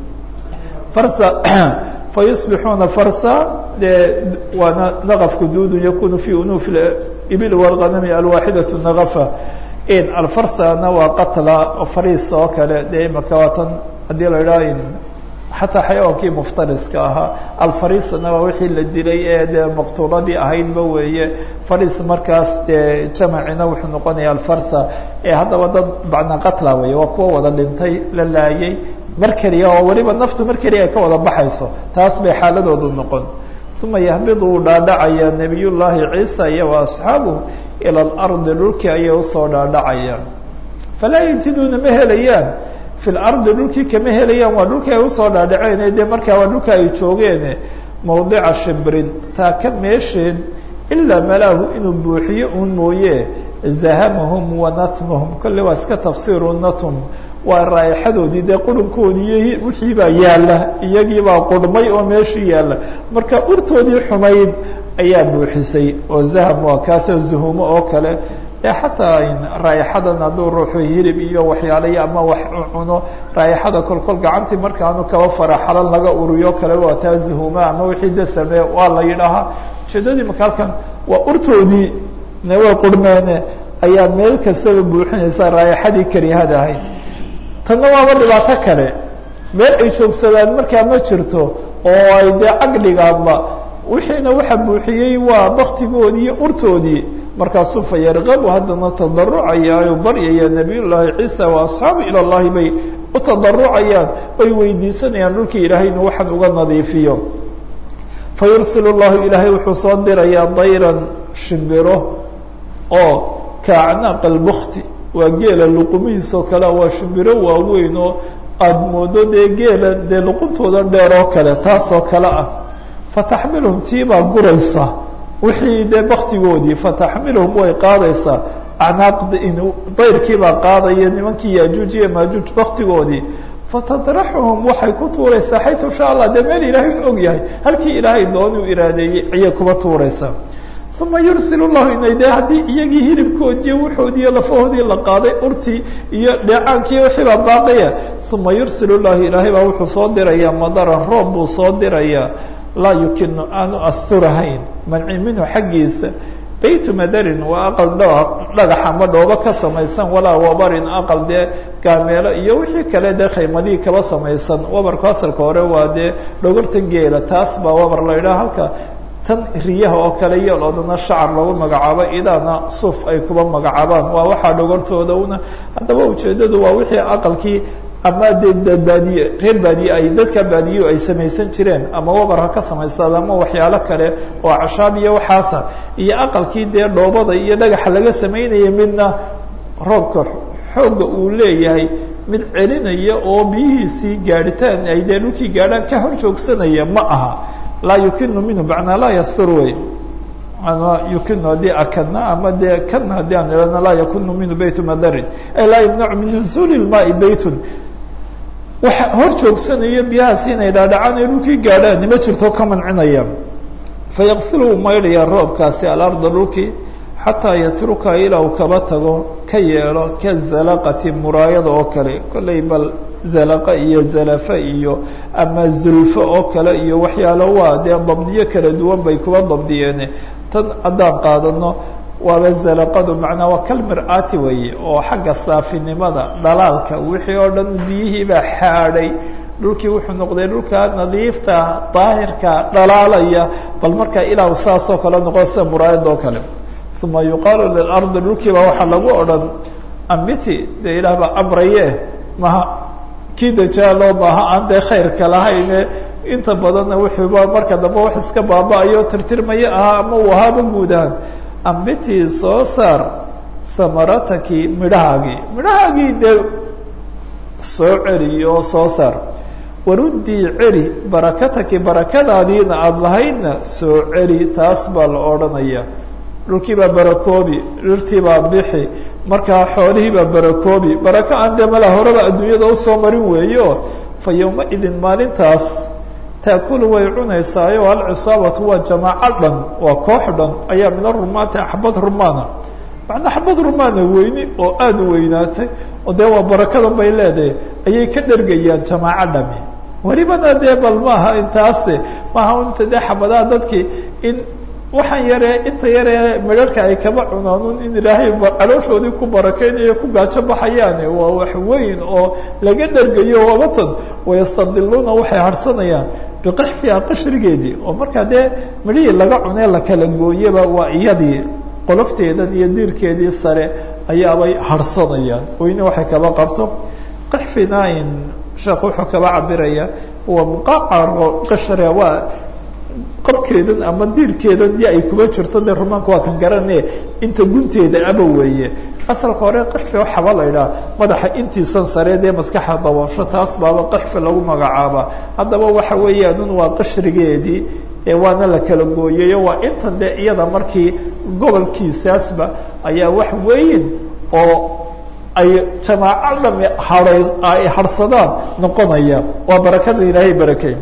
Speaker 1: farsa fayusbixuuna farsa dee waana naqafku duudu yakunu fi unufi ibil walganami alwaaxidatu naqafa in alfarsana waa qatla fariis oo kale dee imaka waatan haddii la idhaha xataa xayawaankii muftariska ahaa alfarisna waa wixii la dilay ee dee maqtuuladii ahaydba weeye faris markaas dee jamacina wuxuu noqonaya alfarsa ee haddaba dad bacna qatla weeye waa kuwa wada dhintay la laayay mar keliya oo weliba naftu mar keliya ay ka wada baxayso taas bay xaaladoodu noqon uma yahbidu uu dhaadhacaya nabiy llaahi ciisa iyo wa asxaabuh ila alardi dhulkii ayay usoo dhaadhacayaan falaa yajiduuna ma helayaan fi lardi dhulkii kama helayaan waa dhulkii ay usoo dhaadhaceen dee markaa waa dhulka ay joogeen mawdica shibrin taa ka meesheen ilaa malaahu inuu buuxiyo uun mooye zahamahum wa natnuhum kolle waa iska tafsiiru natum waa raaixadoodii dee qurunkoodii iyo wixii baa yaalla iyagii baa qurmay oo meeshii yaalla marka urtoodii xumayd ayaa buuxisay oo zaham waa kaasoo zuhumo oo kale ee xataa raaixadan hadduu ruuxu hilib iyo waxyaalayo ama wax cuno raaixada kolkol gacantii markaanu kaba faraxalan laga uriyo kale waa taa zuhuma ama wixii dasame waa la yidhaahaa ujeedadii marka halkan waa urtoodii ne way qurmeene ayaa meel kastaba buuxinaysa raaixadii karihada ahayd tanna waaba dhibaato kale meel ay joogsadaan markaa ma jirto oo ay dee cagdhigaanba wixiina waxa buuxiyey waa baktigoodii iyo urtoodii markaasuu fa yarqabu haddana tadarucayaayo baryaya nabiy llaahi ciisa wa asxaabu ila llahi bay u tadarucayaan oy weydiisanayaan dhulkii ilaahay inuu waxaan uga nadiifiyo fa yursil llahu ilaahay wuxuu soo dirayaa dayran shimbiro oo ka acnaaq albukti waa geela luqumihiisoo kale waa shimbiro waaweyn oo aada moodo dee geela dee luquntooda dheer oo kale taasoo kale ah fataxmiluhum tiibaa guraysa wixii dee baktigoodii fataxmiluhum way qaadaysaa acnaaq dayrkiibaa qaadaya nimankii yaajuuj iyo maajuuj baktigoodii fatadraxuhum waxay ku tuuraysaa xayu sha allah dee meel ilaahay u og yahay halkii ilaahay doonuu iraadeeyey ayay kuba tuuraysaa uma yursil llahu inay dee haddii iyagii hilibkoodiiyo wuxoodiiyo lafahoodii la qaaday urtii iyo dheecaankii wixiibaa baaqaya uma yursil llahu ilaahay baa wuxuu soo dirayaa madaran roob buu soo dirayaa laa yukinu aanu asturahayn manci minhu xaggiisa baytu madarin waa aqal dhagax ama dhoobo ka samaysan walaa wabarin aqal dee gaameelo iyo wixii kale dee khaymadihii kaba samaysan wabarku asalka hore waa dee dhogortan geela taas baa wabar la idhaha halka tan riyaha oo kale iyo loodana shacar lagu magacaabo idaana suuf ay kuba magacaabaan waa waxaa dhogortooda una haddaba ujeedadu waa wixii aqalkii ama dee baadiye reer baadiye ay dadka baadiyo ay samaysan jireen ama wabar ha ka samaystaad ama waxyaalo kale oo cashaab iyo waxaasa iyo aqalkii dee dhoobada iyo dhagaxa laga samaynaya midna roobka xoogga uu leeyahay mid celinaya oo biyihiisii gaadhitaan ay dee dhulkii gaadhaan ka hor joogsanaya ma aha laa yukinu minhu macnaa laa yastur wey ama yukinu haddii akadna ama dee kana haddii aan ihahno laa yakunu minhu baytu madarin ay laa yamnacu min nuzuuli lmaai baytun waxa hor joogsanayo biyahaasi inay dhaadhacaan ay dhulkii gaadhaan nima jirto ka mancinaya fayaqsilu uu maydhaya roobkaasi alarda dhulkii xataa yatruka ilaa uu kaba tago ka yeelo ka zalaqati muraayada oo kale kollay bal zalaqa iyo zalafa iyo ama zulfo oo kale iyo waxyaalo waa dee dabdiyo kala duwan bay kuba dabdiyeene tan haddaan qaadano waaba zalaqadu macnaa waa kalmir-aati weeye oo xagga saafinimada dhalaalka wixii oo dhan biyihiibaa xaadhay dhulkii wuxuu noqday dhulka nadiifta daahirka dhalaalaya bal markaa ilaa saasoo kale noqo sida muraayada oo kale uma yuqaalu lilardi dhulkiibaa waxaa lagu odhan ambiti dee ilaah baa amraye maha kii dajaalo maaha aan dee khayrka lahayne inta badanna wuxuuba marka dambe wax iska baaba-ayo tirtirmaya ahaa ama uu ahaaba guud ahaan ambitii soo saar hamarataki midhahaagii midhahaagii dee soo celi oo soo saar waruddii celi barakataki barakadaadiina aada lahaydna soo celi taas baa la odhanaya dhulkii baa barakoobi dhirtii baa bixi markaa xoolihii baa barakoobi barako aan dee mala horeba adduunyada usoo marin weeyo fa yowma-idin maalintaas taakulu way cunaysaayo alcisaabatu waa jamaaco dhan waa koox dhan ayaa min arumaati xabad rumaana macnaa xabad rumaana weyni oo aada u weynaatay oo dee waa barakadan bay leedahay ayay ka dhergayaan jamaaco dhami welibana dee bal maaha intaase maaha inta dee xabadaha dadkii in waxaan yaree inta yaree midharka ay kaba cunaanun in ilaahay calooshoodii ku barakeynayo ku gaajo baxayaane waa wax weyn oo laga dhergayo wabatan wayastadiluuna waxay harsanayaan biqixfiha qashrigeedii oo markaa dee midhihii laga cunee la kala gooyaba waa iyadii qolofteedan iyo diirkeedii sare ayaabay harsanayaan weyne waxay kaba qabto qixfinain sheekh wuxuu kaba cabiraya waa muqacaro qashre waa qabkeedan ama diirkeedan dii ay kuba jirto dee rumaanka waa kan garane inta gunteeda aba weeye asalka hore qixfi waxaba la idhaha madaxa intiisan sare dee maskaxa daboosho taas baaba qixfi lagu magacaaba haddaba waxa weeyaanun waa qashrigeedii waana la kala gooyayo waa intan dee iyada markii gobolkiisaasba ayaa wax weyn oo ay jamaaco dhami haay ay harsadaan noqonaya waa barakada ilaahay barakey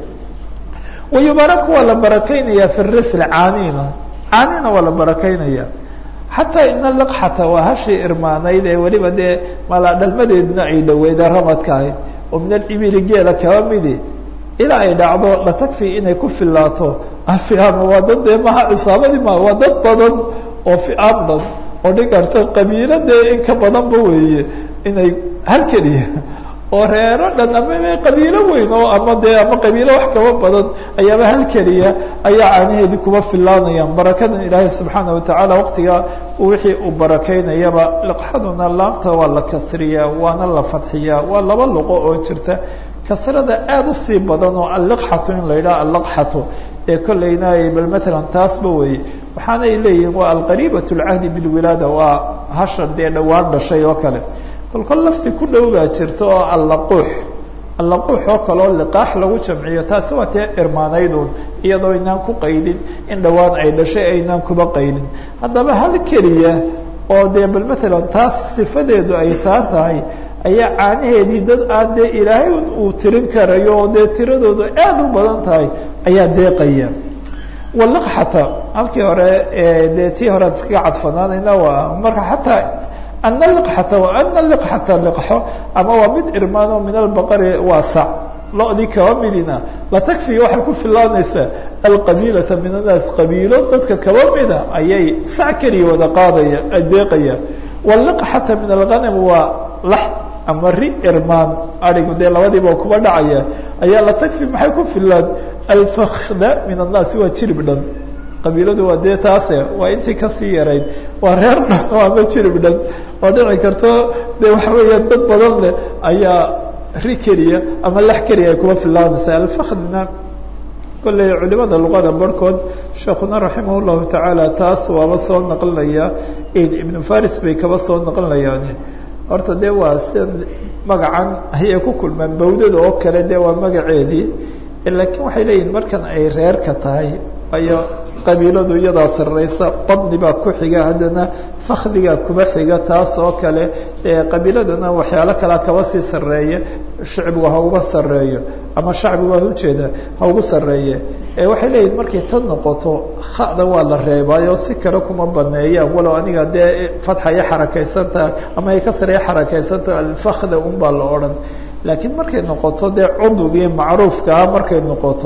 Speaker 1: wayubaraku waa la barakaynaya fi risl caanina caanina waa la barakaynaya xataa ina laqxata waa hashii irmaanayd ee weliba dee mala dhalmadeedna ay dhaweyda ramadka ahayd oo min alibili geela kaba midi ilaa ay dhacdo la takfi inay ku filaato alfiaama waa dad dee maha cisaabadii ma waa dad badan oo fiaam dhan oo dhigarta qabiilo dee in ka badanba weeye inay hal keliya oo reero dhan ama qabiilo weyn oo ama dee ama qabiilo wax kaba badan ayaaba hal keliya ayaa caanaheedii kuba filaanayaan barakadan ilaahay subxaana watacaala waqtiga wixii uu barakaynayaba liqxaduna laamta waa la kasriyaa waana la fadxiyaa waa laba luqo oo jirta kasrada aada usii badan oo alliqxatu in la yidhaha allaqxatu ee kollayna bal matalan taasba weeye waxaana ay leeyihiin waa alqariibat lcahdi bilwilaada waa hashar dee dhowaan dhashay oo kale kolkol lafti ku dhow baa jirta oo allaquux allaquux oo kaleo liqaax lagu jamciyo taasi waa tee irmaanaydun iyadoo inaan ku qaydin in dhowaan ay dhashay aynaan kuba qaydin haddaba hal keliya oo dee bal matalan taas sifadeedu ay taa tahay ayaa caanaheedii dad aan dee ilaahay uu tirin karayo oo dee tiradoodu aad u badan tahay ayaa deeqaya waliqxata halkii hore dee tii hore ad iskaga cadfanaanayna waa marka xataa ana liqxata wa ana liqxata liqxo ama waa mid irmaano min albaqari waa sac lo-dii kaba midina latakfi waxay ku filaanaysaa alqabiilata min annaas qabiilo dadka kaba mida ayay sac keliya wada qaadaya deeqaya waliqxata min alghanam waa lax ama ri irmaan arigu dee labadiiba kuba dhacaya ayaa latakfi maxay ku filaan alfakda min annaasi waa jirib dhan qabiiladu waa dee taase waa intii kasii yarayd waa reer dhan oo ama jirib dhan oo dhici karto dee waxa weeya dad badan leh ayaa ri keliya ama lax keliya ay kuba filaanaysa alfakdna kolley culimada luqada barhkood sheekuna raximah llahu tacaala taas waaba soo naqlinaya ibnu faris bay kaba soo naqlinayaan horta dee waa sida magacan ayay ku kulmaan bawdada oo kale dee waa magaceedii laakiin waxay leeyihin markan ay reerka tahay ayo qabiiladu iyadaa sarreysa badni baa ku xiga haddana fakdigaa kuba xiga taas oo kale qabiiladana waxyaalo kalea kaba sii sarreeya shicbigu ha uga sarreeyo ama shacbigu waan ujeeda ha ugu sarreeye waxay leeyihin markay tan noqoto hada waa la reebaayo si kale kuma baneeyaan walow aniga dee fatxa iyo xarakaysantaha ama ay ka sareye xarakaysantaha alfakda un baa la odhan laakiin markay noqoto dee cudugii macruufkaa markay noqoto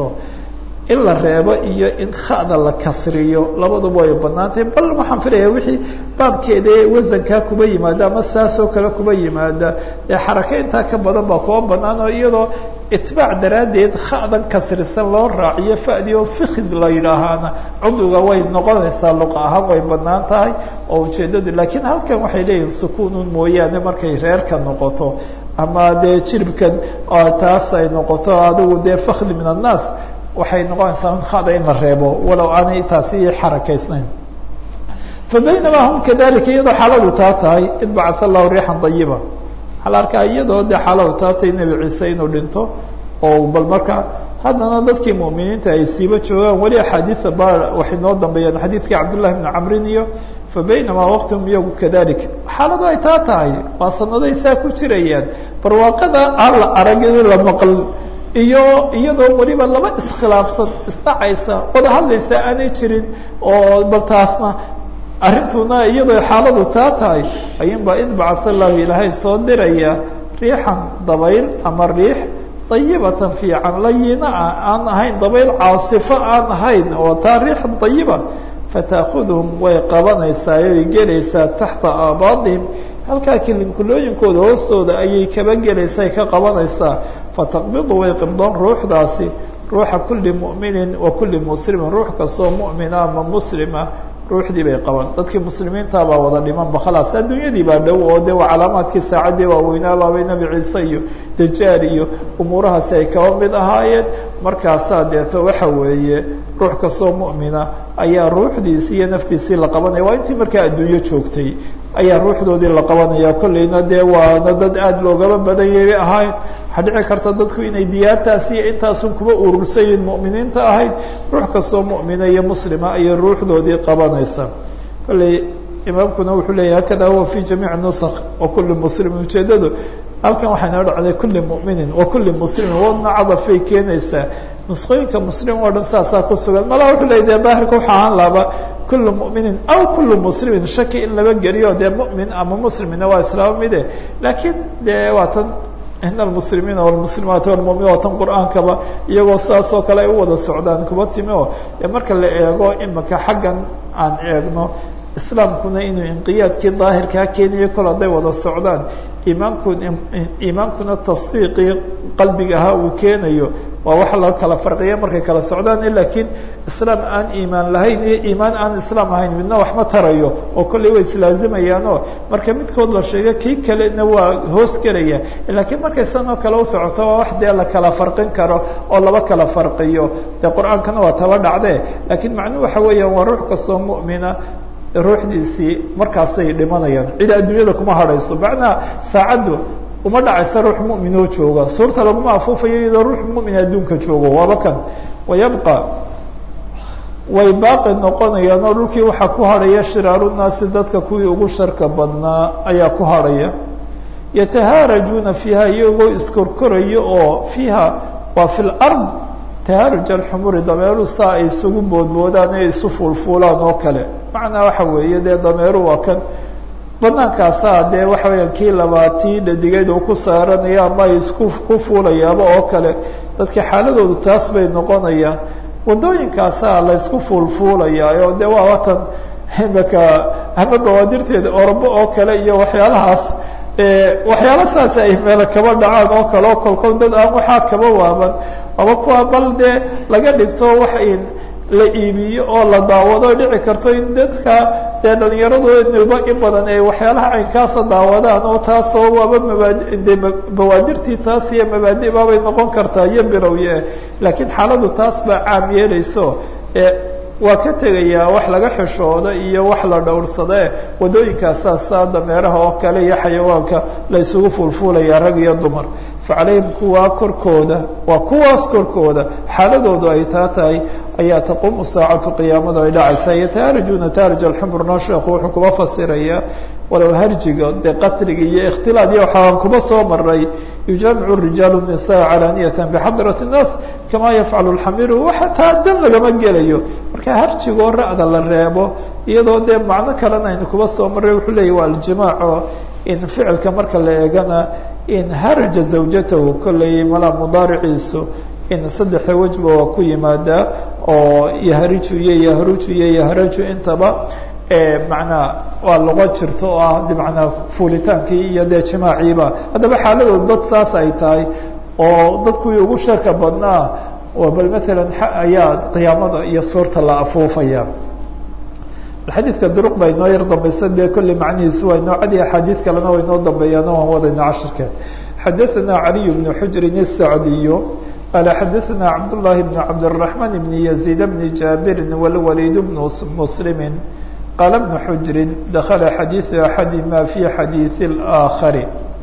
Speaker 1: in la reebo iyo in khada la kasriyo labaduba way banaantahay bal waxaan filaya wixii baabkeeda wasankaa kuba yimaada ama saasoo kale kuba yimaada ee xarake intaa ka badan baa kuba banaan oo iyadoo itbaac daraaddeed khadan kasrisan loo raaciyo fadi oo fikid la yidhaahaana cuduga way noqonaysaa luqa ahaan way banaan tahay oo ujeedadu laakiin halkan waxay leeyihin sukuunun mooyaane markay reerka noqoto ama dee jiribkan taas ay noqoto adigu dee fakdi min annaas waxay noqonaysaa khada in la reebo walow aanay taasi xarakaysnayn fabaynamaa hum kadalika iyadoo xaaladu taa tahay id bacaa allahu riixan ayiba waxaa la arkaa iyadoo dee xaaladu taa tahay nebi ciise inuu dhinto oo bal marka haddana dadkii mu'miniinta ay siiba joogaan weli axaadiida ba waxay noo dambeeyaan xadiidkii cabdullahi bni camrin iyo fabaynamaa waqtihum iyagu kadalik xaaladu ay taa tahay waa sanaday saa ku jirayaan barwaaqada aan la arag in la maql iyo iyadoo weliba laba iskhilaafsan isdhacaysa wada hadlaysa aanay jirin oo bal taasna arrintuna iyadoo xaaladu taa tahay ayuunbaa id bacasa allahu ilaahay soo diraya riixan dabayl ama riix dayibatan fiican layina ah aan ahayn dabayl caasifo aan ahayn oo taa riixan dayiba fataakhudhum way qabanaysaa oy gelaysaa taxta aabaadihim halkaa kilinkulooyinkooda hoostooda ayay kaba gelaysaa ka qabanaysaa fataqbidu way qibdoon ruuxdaasi ruuxa kulli mu'minin wa kulli muslimin ruux kastoo mu'mina ama muslima ruuxdii bay qaban dadkii muslimiinta baa wada dhimanba khalaas adduunyadii baa dhow oo de waa calaamaadkii saacaddii waaweynaababay nebi ciise iyo dajaal iyo umuurahaasi ay kaba mid ahaayeen markaasaa deeto waxa weeye ruux kastoo mu'mina ayaa ruuxdiisii iyo naftiisii la qabanaya waa intii markaa adduunyo joogtay ayaa ruuxdoodii la qabanaya kolleyna dee waana dad aada loogaba badan yay ahayn waxaa dhici karta dadku inay diyaartaasi iyo intaasun kuba urursayiin mu'miniinta ahayd ruux kastoo mu'mina iyo muslima ayay ruuxdoodii qabanaysa kolley imaamkuna wuxuu leeyahy hakada huwa fi jamiici nusq wa kulli muslimin ujeedadu halkan waxay noo dhacday kulli mu'minin wa kulli muslimin wadna cadafay keenaysaa nusqooyinka muslim oo dhan saasaa ku sugan malaa wuxuu leya de baahirka waxa ahaan laaba kullu mu'minin aw kullu muslimin shaki in laba geliyo dee mu'min ama muslimina waa islaamo mide laakiin dee waa tan in almuslimiina walmuslimaati walmu'miniin waa tan qur-aankaba iyagoo saas oo kale ay u wada socdaan kuba timi oo dee marka la eego imika xaggan aan eegno islaamkuna inuu inqiyaadkii daahirkaa keenayo kol hadday wada socdaan iimaanku iimaankuna tasdiiqii qalbiga ahaa uu keenayo waa wax la kala farqiya markay kala socdaan lakiin islaam aan iimaan lahayn iyo iimaan aan islaam ahayn midna waxma tarayo oo kolley way islaazimayaanoo marka midkood la sheego kii kalena waa hoos gelaya laakiin markay san oo kale u socoto waa wax dee la kala farqin karo oo laba kala farqiyo dee qur-aankana waa taba dhacdee laakiin macnuhu waxa weeyaan waa ruux kastoo mu'mina ruuxdiisii markaasay dhimanayaan cid adduunyada kuma hadhayso macnaha saacaddu uma dhacaysa ruux mu'minoo jooga suurta laguma afuufayo iyadoo ruux mu'min adduunka joogo waaba kan wayabqa way baaqi noqonayaan oo dhulkii waxaa ku hadhaya shiraaru naasi dadka kuwii ugu sharka badnaa ayaa ku hadhaya yatahaarajuuna fiiha iyagoo iskorkoraya oo fiiha waa fi lard tahaaruj alxumuri dameeru saa ay isugu boodboodaan ee isu fuulfuulaan oo kale macnaa waxa weeye dee dameeru waa kan banaankaasaa dee waxa weeyaan kii labaatii dhadigeed uu ku saaranaya ama ay isku ku fuulayaaba oo kale dadka xaaladoodu taas bay noqonayaan wadooyinkaasaa la ysku fuulfuulayaa oo de waa watan imaka ama bawaadirteeda orobo oo kale iyo waxyaalahaas waxyaala saas ay meelo kaba dhacaan oo kale oo kolkol dad aan waxaa kaba waaban aba kuwa bal dee laga dhigto wax in la iibiyo oo la daawado dhici karto in dadka dee dhalinyaradooduba in badan ay waxyaalaha caynkaasa daawadaan oo taasoo waaba mabaadi de bawaadirtii taas iyo mabaadi baabay noqon kartaa iyo birowye laakiin xaaladu taas baa caam yeelayso waa ka tegayaa wax laga xishooda iyo wax la dhowrsade wadooyinkaasaa saa dameeraha oo kale iyo xayawaanka la isugu fuulfuulaya rag iyo dumar facalayhim kuwaa korkooda waa kuwaas korkooda xaaladoodu ay taa tahay ayaa taquumu saacatu qiyaamadu ay dhacaysaa yataharajuna taharaj alxumurna sheekhu wuxuu kuba fasirayaa walow harjiga dee qatliga iyo ikhtilaad iyo waxaan kuba soo maray yujaamicu rijaalu nisaa calaaniyatan bixadrat الnaas kama yafcalu lxamiru waxa taa dan lagama gelayo marka harjigoo ra'da la reebo iyadoo dee macno kalena aynu kuba soo maray wuxuu leeyahy waa aljimaaco in ficilka marka la eegana in haraja zawjatahu kolley malaa mudaariciisu in saddexa wejba waa ku yimaadaa oo yahriju iyo yahruju iyo yahraju intaba macnaa waa luqo jirto oo ah bmanaa fuulitaankii iyo dee jimaaciiba haddaba xaaladood dad saas ay tahay oo dadkuwii ugu sharka badnaa oo bal matalan ayaa qiyaamada iyo suurta la afuufaya xadiidka duruq baa inoo yar dambaysa dee kolley macnihiisu waa inoo cadi axaadiid kalena waa inoo dambeeyaan waan wadayna cashirkeed xadaثana caliy bnu xujrin الsacdiyu qala xadaثana cabdالlahi bn cabdالرaحman bn yaزيid bn jaabirin wlwaliid bn mslimi qaala bnu xujrin dakala xadiiثu axadima fi xadiiثi اlآakari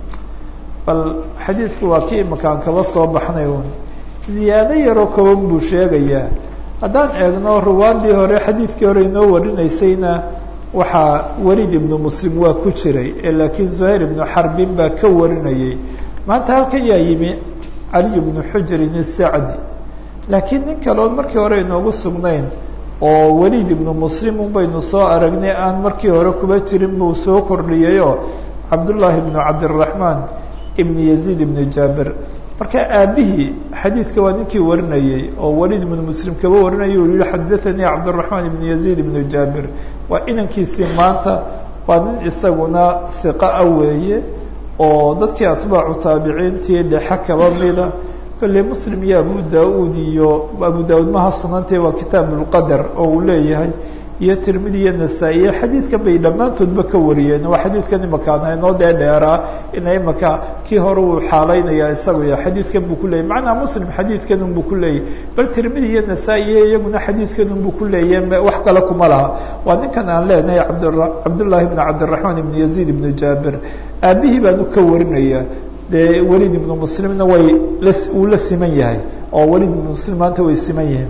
Speaker 1: bal xadiidku waa kii imakaan kaba soo baxnay un ziyaado yaroo koban buu sheegayaa haddaan eegno ruwaadii hore xadiidkii hore inoo warinaysayna waxaa weliid ibnu muslim waa ku jiray laakiin zuhayr ibnu xarbin baa ka warinayay maanta halkan yaa yimi caliy bnu xujrin isacdi laakiin nin kale oon markii hore inoogu sugnayn oo weliid ibnu muslim un baynu soo aragnay aan markii hore kuba jirin buu soo kordhiyayoo cabdullaahi ibnu cabdiraxmaan ibn yaziid ibnu jaabir marka aabihii xadiidka waa ninkii warinayey oo waliid ibnu muslim kaba warinayay u yihi xadaanii cabdiraxmaan ibnu yaziid ibnu jaabir waa inankiisii maanta waa nin isaguna hiqa a weeye oo dadkii atbaacu taabiciintii dhexe kaba mida kolley muslim iyo abu da-uud iyo abu da-uud maha sunantee waa kitaab ulqadar oo uu leeyahay iyo tirmidi iyo nasaa-iyo xadiidkan bay dhammaantoodba ka wariyeen waa xadiidkan imakaana inoo dee dheeraa ina imaka kii hore uu xaalaynaya isagu ya xadiidkan buu ku leeyay macnaa muslim xadiidkan un buu ku leeyay bal tirmidi iyo nasaa-iyo iyaguna xadiidkan un buu ku leeyahy wax kale kuma laha waa ninkan aan leenahay abd cabdullaahi ibnu cabdiraxmaan ibnu yaziid ibnu jaabir aabihii baanu ka warinaya dee weliid ibnu muslimna way wuu la siman yahay oo weliid ibnu muslim maanta way siman yihiin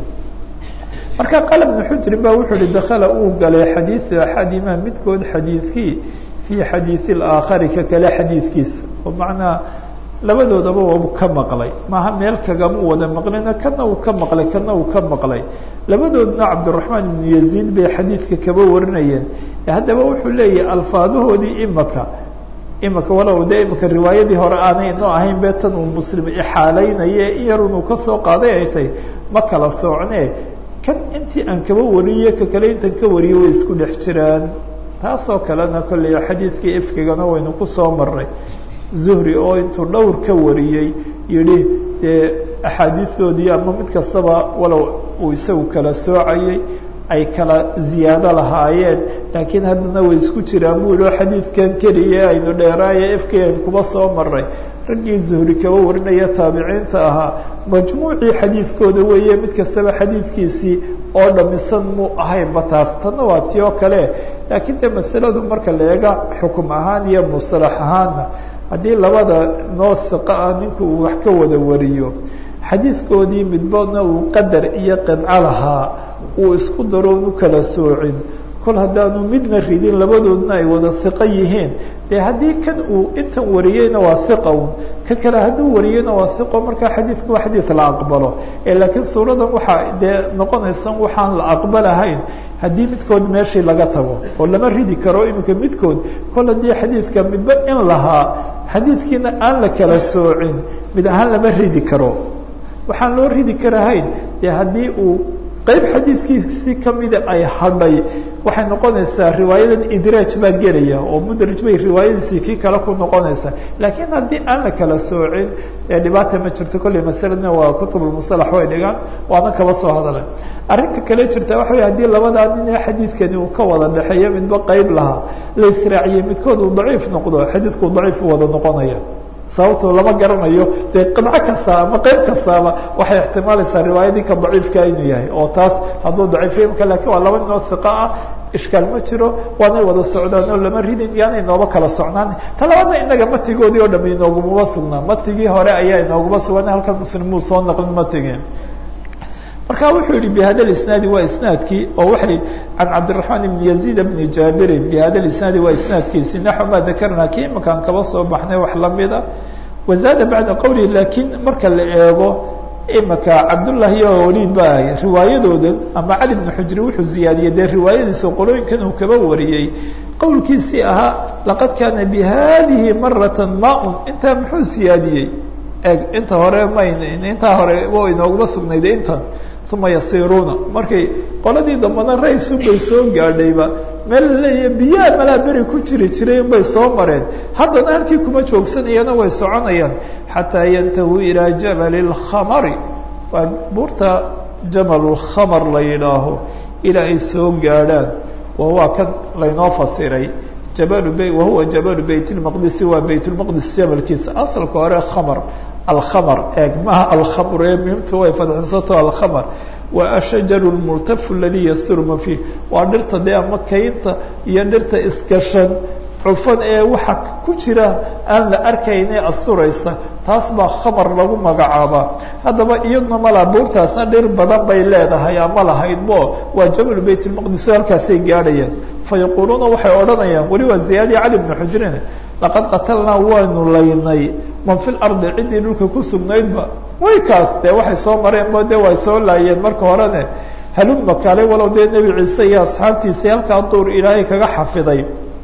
Speaker 1: marka qala bnu xujrin ba wuxuu uhi dakala uu galay xadiidu axadima midkood xadiidkii fii xadiidi اlaakhari ka kale xadiidkiisa oo macnaa labadoodaba wabu ka maqlay maaha meel kagama wada maqlina kana uu ka maqlay kana uu ka maqlay labadoodna cabdiraxmaan ibnu yaziid bay xadiidka kaba warinayeen haddaba wuxuu leeyahay alfaadahoodii imaka imaka walow de imaka riwaayadii hore aanay inoo ahayn be tan uu muslim ixaalaynaye in yar unuu kasoo qaaday ay tahy ma kala soocne kan intii aan kaba wariyey ka kale intan ka wariyey way isku dhex jiraan taasoo kalena kolley xadiidkii ifkigana waynu kusoo maray zuhri oo intuu dhowr ka wariyey yihi dee axaadiistoodii ama mid kastaba walow uu isagu kala soocayey ay kala ziyaado lahaayeen laakiin haddana way isku jiraan buu yihi oo xadiidkan keliya aynu dheeraaye ifkii aynu kuba soo maray raggii zuhri kaba warinaya taabiciinta ahaa majmuucii xadiidkooda weeye mid kastaba xadiidkiisii oo dhamisan muu ahaynba taas tanna waa ti oo kale laakiin de masaladu marka la eega xukum ahaan iyo musalax ahaanna haddii labada noo hiqa ah ninku uu wax ka wada wariyo xadiidkoodii midbana uu qadar iyo qidco lahaa uu isku daro u kala soocin kol haddaanu midna ridin labadoodna ay wada hiqo yihiin dee haddii kan uu intan wariyeyna waa hiqa un ka kale hadduu wariyeyna waa hiqo markaa xadiidku waa xadiid la aqbalo ee laakiin suuradan waxaa dee noqonaysa waxaan la aqbalahayn haddii midkood meeshii laga tago oo lama ridi karo iminka midkood kol haddii xadiidka midba in lahaa xadiidkiina aan la kala soocin mid ahaan lama ridi karo waxaan loo ridi karahayn dee haddii uu qayb xadiidkiisi kamida ay hadhay waxay noqonaysaa riwaayadan idraaj baa gelaya oo mudraj bay riwaayadiisii kii kale ku noqonaysaa laakiin haddii aan la kala soocin ee dhibaata ma jirto kolley masaladna waa kutubulmusalax way dhigaan waana kaba soo hadalay arrinka kale jirta waxa wey hadii labadaa nin ee xadiidkani uu ka wada dhexeeyo midba qayb lahaa la israaciyey midkood uu daciif noqdo xadiidku daciif u wada noqonaya sababto lama garanayo dee qidco kasta ama qeyb kastaaba waxay ixtimaalaysaa riwaayadii ka daciifka inuu yahay oo taas hadduu daciifiyo imka lakin waa laba ninoo hiqa ah ishkaal ma jiro waanay wada socdaan oo lama ridin yaana inooba kala socnaan ta labaadna inaga matigoodii oo dham inoogumaba sugnaa matigii hore ayaa inooguma sugan halkan muslimuu soo naqlin matigii marka wuxuu yihi bhada isnaadi waa isnaadkii oo waay can cabdiraحmaan ibn yaziid bni jaabirin bhada isnaadi waa isnaadkiisi naxو ma dakarna kii imakaan kaba soo baxnay wax lamida wazaada bacda qowlihi lakiin marka la eego imaka cabdullahi iyo waliid ba riwaayadoodan ama cali bn xujri wuxuu ziyaadiyey dee riwaayadiisa qolooyinkan uu kaba wariyey qowlkiisii ahaa laqad kaana bihadihi marata maun intaa muxuu siyaadiyey eg inta hore mayn intaa hore wa inooguma sugnayde intan uma yasiruuna markay qoladii dambana raysun bay soo gaadhayba meel laleeya biyaha malaa beri ku jiri jiray bay soo mareen haddana halkii kuma joogsanayana way soconayaan xataa yantahuu ilaa jabali اlkhamari waa buurta jamal lkhamar la yidhaaho ilaa ay soo gaadhaan wahuwa kan laynoo fasiray jabal b wahuwa jabalu bayt اlmaqdisi waa bayt lmaqdis jabalkiisa asalka hore khamar alkhamr eeg maha alkhamr ee muhimtu way fadxisato alkhamr waa ashajaru lmultafu aladii yasturma fiih waa dhirta dee ama kaynta iyo dhirta isgashan cufan ee waxa ku jira aan la arkayne asturaysa taas baa khamar lagu magacaabaa haddaba iyaduna malaa buurtaasna dhir badan bay leedahay ama lahaydbo waa jabalu bayt lmaqdis halkaasay gaadhayaan fayaquuluuna waxay odhanayaan weli waa ziyaadiya cali bni xujrin laqad qatalnaa waanu laynay man fi lardi ciddii dhulka ku sugnaydba way kaas dee waxay soo mareen bo de way soo laayeen marka horene haluma kaale walow dee nebi ciise iyo asxaabtiisii halkaa duur ilaahay kaga xafiday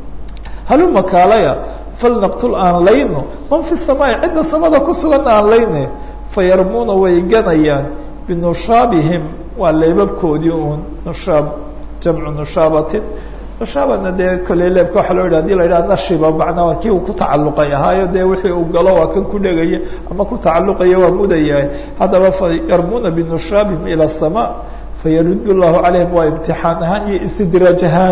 Speaker 1: haluma kaalaya falnaqtul aan layno man fi samaai cidda samada ku sugan aan layne fayarmuuna way ganayaan binushaabihim waa leebabkoodii uun nushaab jamcu nushaabatin nushaabana dee kolley leebka waxa loo yidhi hadii la yidhaha nashiba macnaa kii uu ku tacalluqay ahaayo dee wixii uu galo waa kan ku dhegaya ama ku tacalluqaya waa mudayahay haddaba fayarmuuna binushaabihim ila aلsamaa fayarud llahu calayhim waa imtixaan ahaan iyo istidraaj ahaan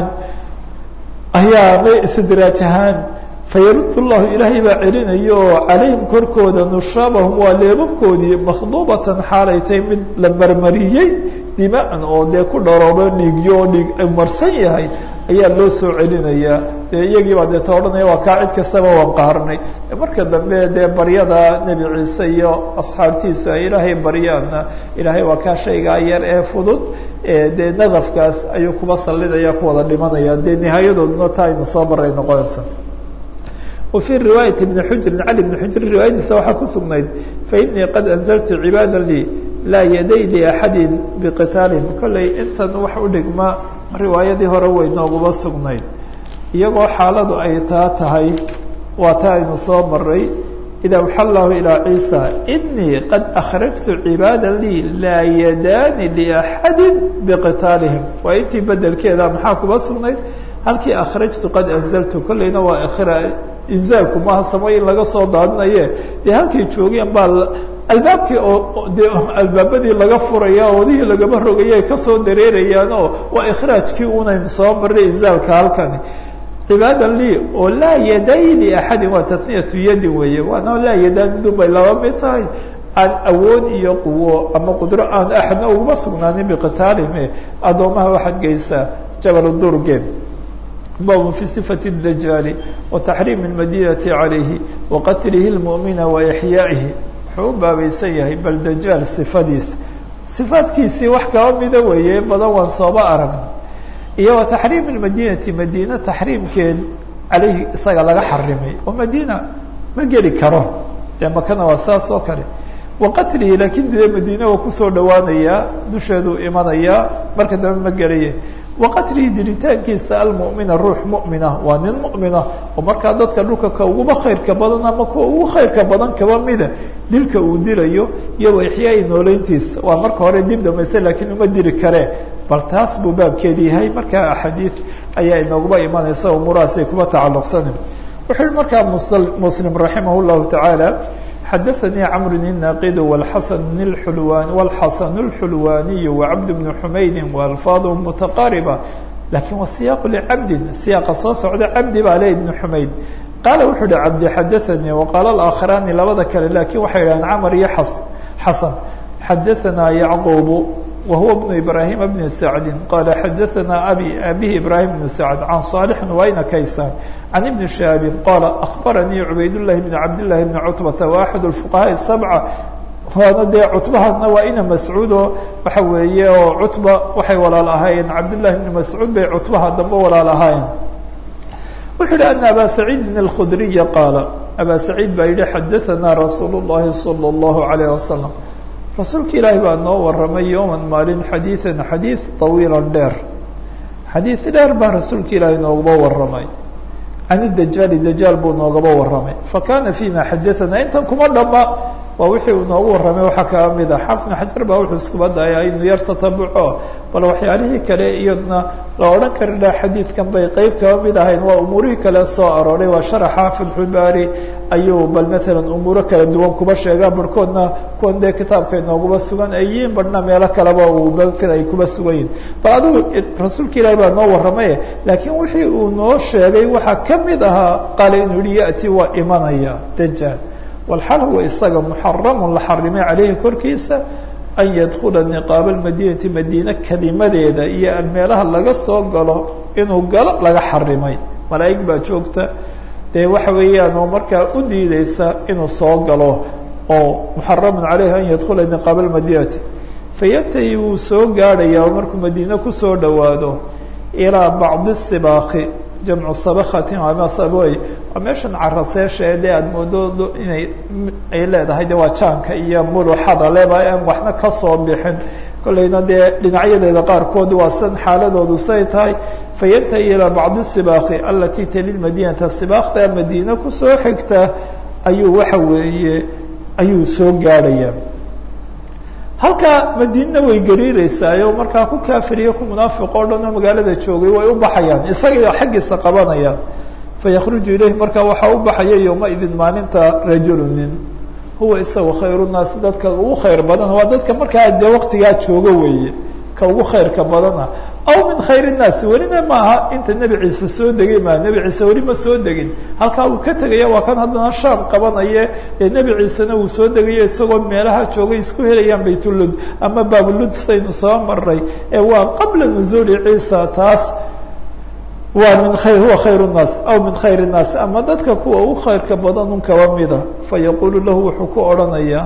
Speaker 1: ayaa may istidraaj ahaan fayarud llahu ilaahay baa celinayo oo calayhim korkooda nushaabahum waa leebabkoodii makhduubatan xaalay tahay mid la marmariyey dimaan oo dee ku dharoobo dhiigyo oo dhiig marsan yahay ayaa loo soo celinayaa dee iyagii baa deeta odhanaya waa kaa cid kastaba waan qaarnay marka dambe dee baryada nebi ciise iyo asxaabtiisa ay ilaahay baryaana ilaahay waa kaa shaygaa yar ee fudud dee nadafkaas ayuu kuba sallidaya kuwada dhimanaya dee nihaayadooduna taa aynu soo maray noqonaysa wa fii riwaayati bni xujrin cali bni xujrin riwaayadiisa waxaa ku sugnayd fainii qad anzaltu cibaada lii laa yaday liaxadin biqitaalihim kolley intan wax u dhigma riwaayadii hore way nooguba sugnayd iyagoo xaaladu ay taa tahay waa ta aynu soo maray ida waxa llahu ilaa ciisa inii qad akhrajtu cibaada lii laa yadaani liaxadi biqitaalihim waa intii bedelkeeda maxaa kuba sugnayd halkii akhrajtu qad anzaltu kolleyna waa ikra inzaalku maaha samo in laga soo daadinaye dee halkay joogeen baa albaabkii oo de albaabadii laga furaya wadihii lagama rogaya ay kasoo dareerayaan oo waa ikhraajkii unaynu soo maray inzaalka halkani cibaada lii oo laa yaday liaxadin waa taniyatu yadin weeye waana laa yadaan midun bay laba mid tahay aan awood iyo quwo ama qudro aan axadna uguma sugnaanin biqitaalihim addoomaha waxaad geysaa jabal durge bab fi صifaة الdajaali وataxriim الmadinati عalayhi waqatlihi الmuؤmina waإxyaa'ihi wuxuu u baabaysan yahay bal dajaal صifadiisa صifaadkiisii wax kaba mida weeye badan waan sooba aragna iyo wataxriim الmadinati madina taxriimkeed caleyhi isaga laga xarimay oo madina ma geli karo dee makana waa saas oo kale waqatlihi laakiin dee madiine waa kusoo dhawaanayaa dusheeduu imanayaa marka dambe ma gelaya waqatlihi dilitaankiisa almu'mina ruux mu'mina waa nin mu'mina oo markaa dadka dhulka ka uguba khayrka badan ama kuwa ugu khayrka badan kaba mida dilka uu dilayo iyo waxyaai nooleyntiisa waa marka hore dib dhamaysa laakiin uma dili karee bal taas buu baabkeedi yahay markaa axaadiid ayaa inooguba imanaysa umuurahaas ay kuba tacalluqsanin wuxuu yihi markaa muslim raximah llahu tacaala xadaثnي cمr الناqd والxasن الحulواني والxasن الحulواني وcبد بن حmaydi وألفاظه متqاaربة lakin wa siyaq لcabdi siyaaqa soo socda cabdi baa le بن حmayd qaala wuxuu hi cabdi xadaثnي وqاala الآkخراni labada kale lakin waxay dhahdeen cmr iyo xasن xadaثna yعqوب وهو بن إبراهيم بن سعد قال xadaثna abي abيه إبراهيم بن سعد عن صالح wayna kaysaan عن بن شهاب قال أخبرني عبayd اللhi بن عبد اللhi بن cتبة وأحد الفقهاء السبعة waana dee cutbahana waa ina mascuudo waxa weeye oo cutba waxay walaal ahaayeen cabdاللahi بن mascuud bay cutbaha dambe walaal ahaayeen wuxuu yihi أن abا سعيidi الkخdري qاaل abا سعيid baa yihi xadaثna رasuul الlahi صلى الله عليه وسلم rasuulka ilaahi baa noo waramay yowma maalin xadiiثan xadiiث طawiila dheer xadiiث dheer baa rasuulka ilaahi noogaba waramay can dajaali dajaal buu noogaba waramay fakana fيma xadaثana intan kuma dhama waa wixii uu noogu warramay waxaa kaa mid a xafn xajar baa wuxuu iskuba dayaa inuu yar tatabuco bal waxyaalihii kale iyadna la odhan kari laha xadiidkan bay qeyb kaba mid ahayn waa umuurihii kale soo arooray waa sharaxa fatxulbaari ayuu bal matalan umuuro kala duwan kuba sheegaa barhkoodna kuwan dee kitaabka inooguba sugan ay yihiin barhna meelo kaleba uu balkan ay kuba sugan yihin bal adigu rasuulka ilaahi baa noo warramaye laakiin wixii uu noo sheegay waxaa ka mid ahaa qaale inuu yihi ya'ti waa imanaya dajaal walxal huwa isaga muxaramu la xarimay caleyhi korkiisa an yadkula niqaaba almadinati madiine kelimadeeda iyo meelaha laga soo galo inuu galo laga xarimay malaa'ig baa joogta dee waxa weeyaan oo markaa u diideysa inuu soo galo oo muxaramun caleyhi an yadkula niqaaba almadinati fayantahi wuu soo gaadhaya oo markuu madiine kusoo dhowaado ilaa bacdi sibaaqi jamcu sabakatin ama saboy waa meeshan caraseesha ee dee aada moodo inay ay leedahay de waa jaanka iyo muluxada leba aan waxna kasoo bixin kollayna dee dhinacyadeeda qaarkood waa san xaaladoodu say tahay fayantahi ilaa bacdi sibaaqi alati tali madinata sibaaqda madiine kusoo xigta ayuu waxa weeye ayuu soo gaadhaya halkaa madiinna way gariireysaayo markaa ku kaafiriyo ku munaafiq oo dhan oo magaalada joogay way u baxayaan isaga xaggiisa qabanayaan fayakruju ilayhi markaa waxaa u baxaya yowmaidin maalinta rajulu nin huwa isaga khayru naasi dadka ugu khayr badan waa dadka markaa dee waqtigaa jooga weeye ka ugu khayrka badana aw min khayr الnaasi welina maaha inta nebi ciise soo degay maa nebi ciise weli ma soo degin halkaa uu ka tegaya waa kan haddana shaam qabanaye ee nebi ciisena uu soo degayo isagoo meelaha joogay isku helayaan baytulud ama baabulud saynu soo maray ee waa qabla nuzuuli ciisa taas waa min khayr huwa khayr الnaas aw min khayr الnaas ama dadka kuwa ugu khayrka badan un kaba mida fayaqulu lahu wuxuu ku odhanayaa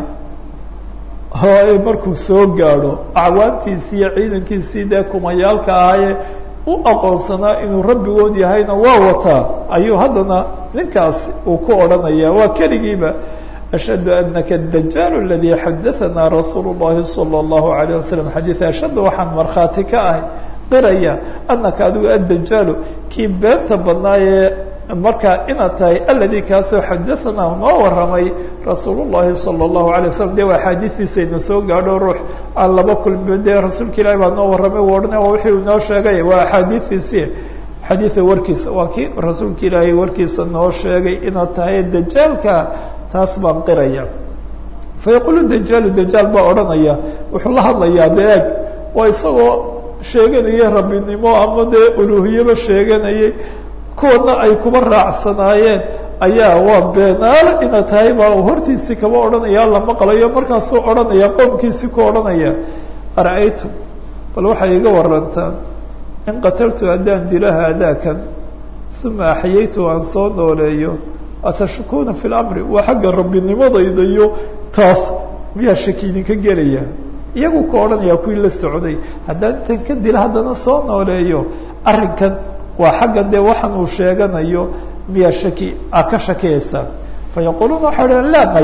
Speaker 1: hooe markuu soo gaadho acwaantiisii iyo ciidankiisii dee kumayaalka ahaaye u aqoonsanaa inuu rabbigood yahayna waa wataa ayuu haddana ninkaas uu ku odhanaya waa keligiiba ashhadu anaka dajaal aladii xadaanaa rasuul اllahi salى اllahu alayه wasalam xadiid ashhadu waxaan markhaati ka ahay qiraya anaka adigu addajaalu kii beenta badnaayee markaa inaad tahay aladi kaasoo xadaanaa noo waramay rasuul llahi salى اllahu alay waslam de waa axaadiistiisayna soo gaadho ruux aan laba kulmi dee rasuulka ilahi baa noo warramay u odhanay waa wixii uu noo sheegay waa axaadiistiisi xadiida warkiisa waa kii rasuulka ilaahay warkiisa noo sheegay inaad tahay dajaalka taas baan qiraya fayaqulu dajaalu dajaal baa odhanaya wuxuu la hadlayaa de eeg waa isagoo sheeganayay rabbinimo ama dee uluuhiyaba sheeganayay kuwana ay kuba raacsanaayeen ayaa waa beenaale inaad tahay baa hortiisii kaba odhanaya la maqlayo markaasuu odhanaya qoomkiisii ku odhanaya ara-aytum bal waxay iga warantaan in qataltu haddaan dilo haadaakan uma axyaytu aan soo nooleeyo atashukuuna fi lamri waa xagga rabbinimadayda iyo taas miyaa shaki idinka gelaya iyagu ka odhanaya kuwii la socday haddaan intan ka dila haddana soo nooleeyo arrinkan waa xagga dee waxaan uu sheeganayo miyaa shaki a ka shakiyaysaan fayaquuluuna waxay dhaheen laa may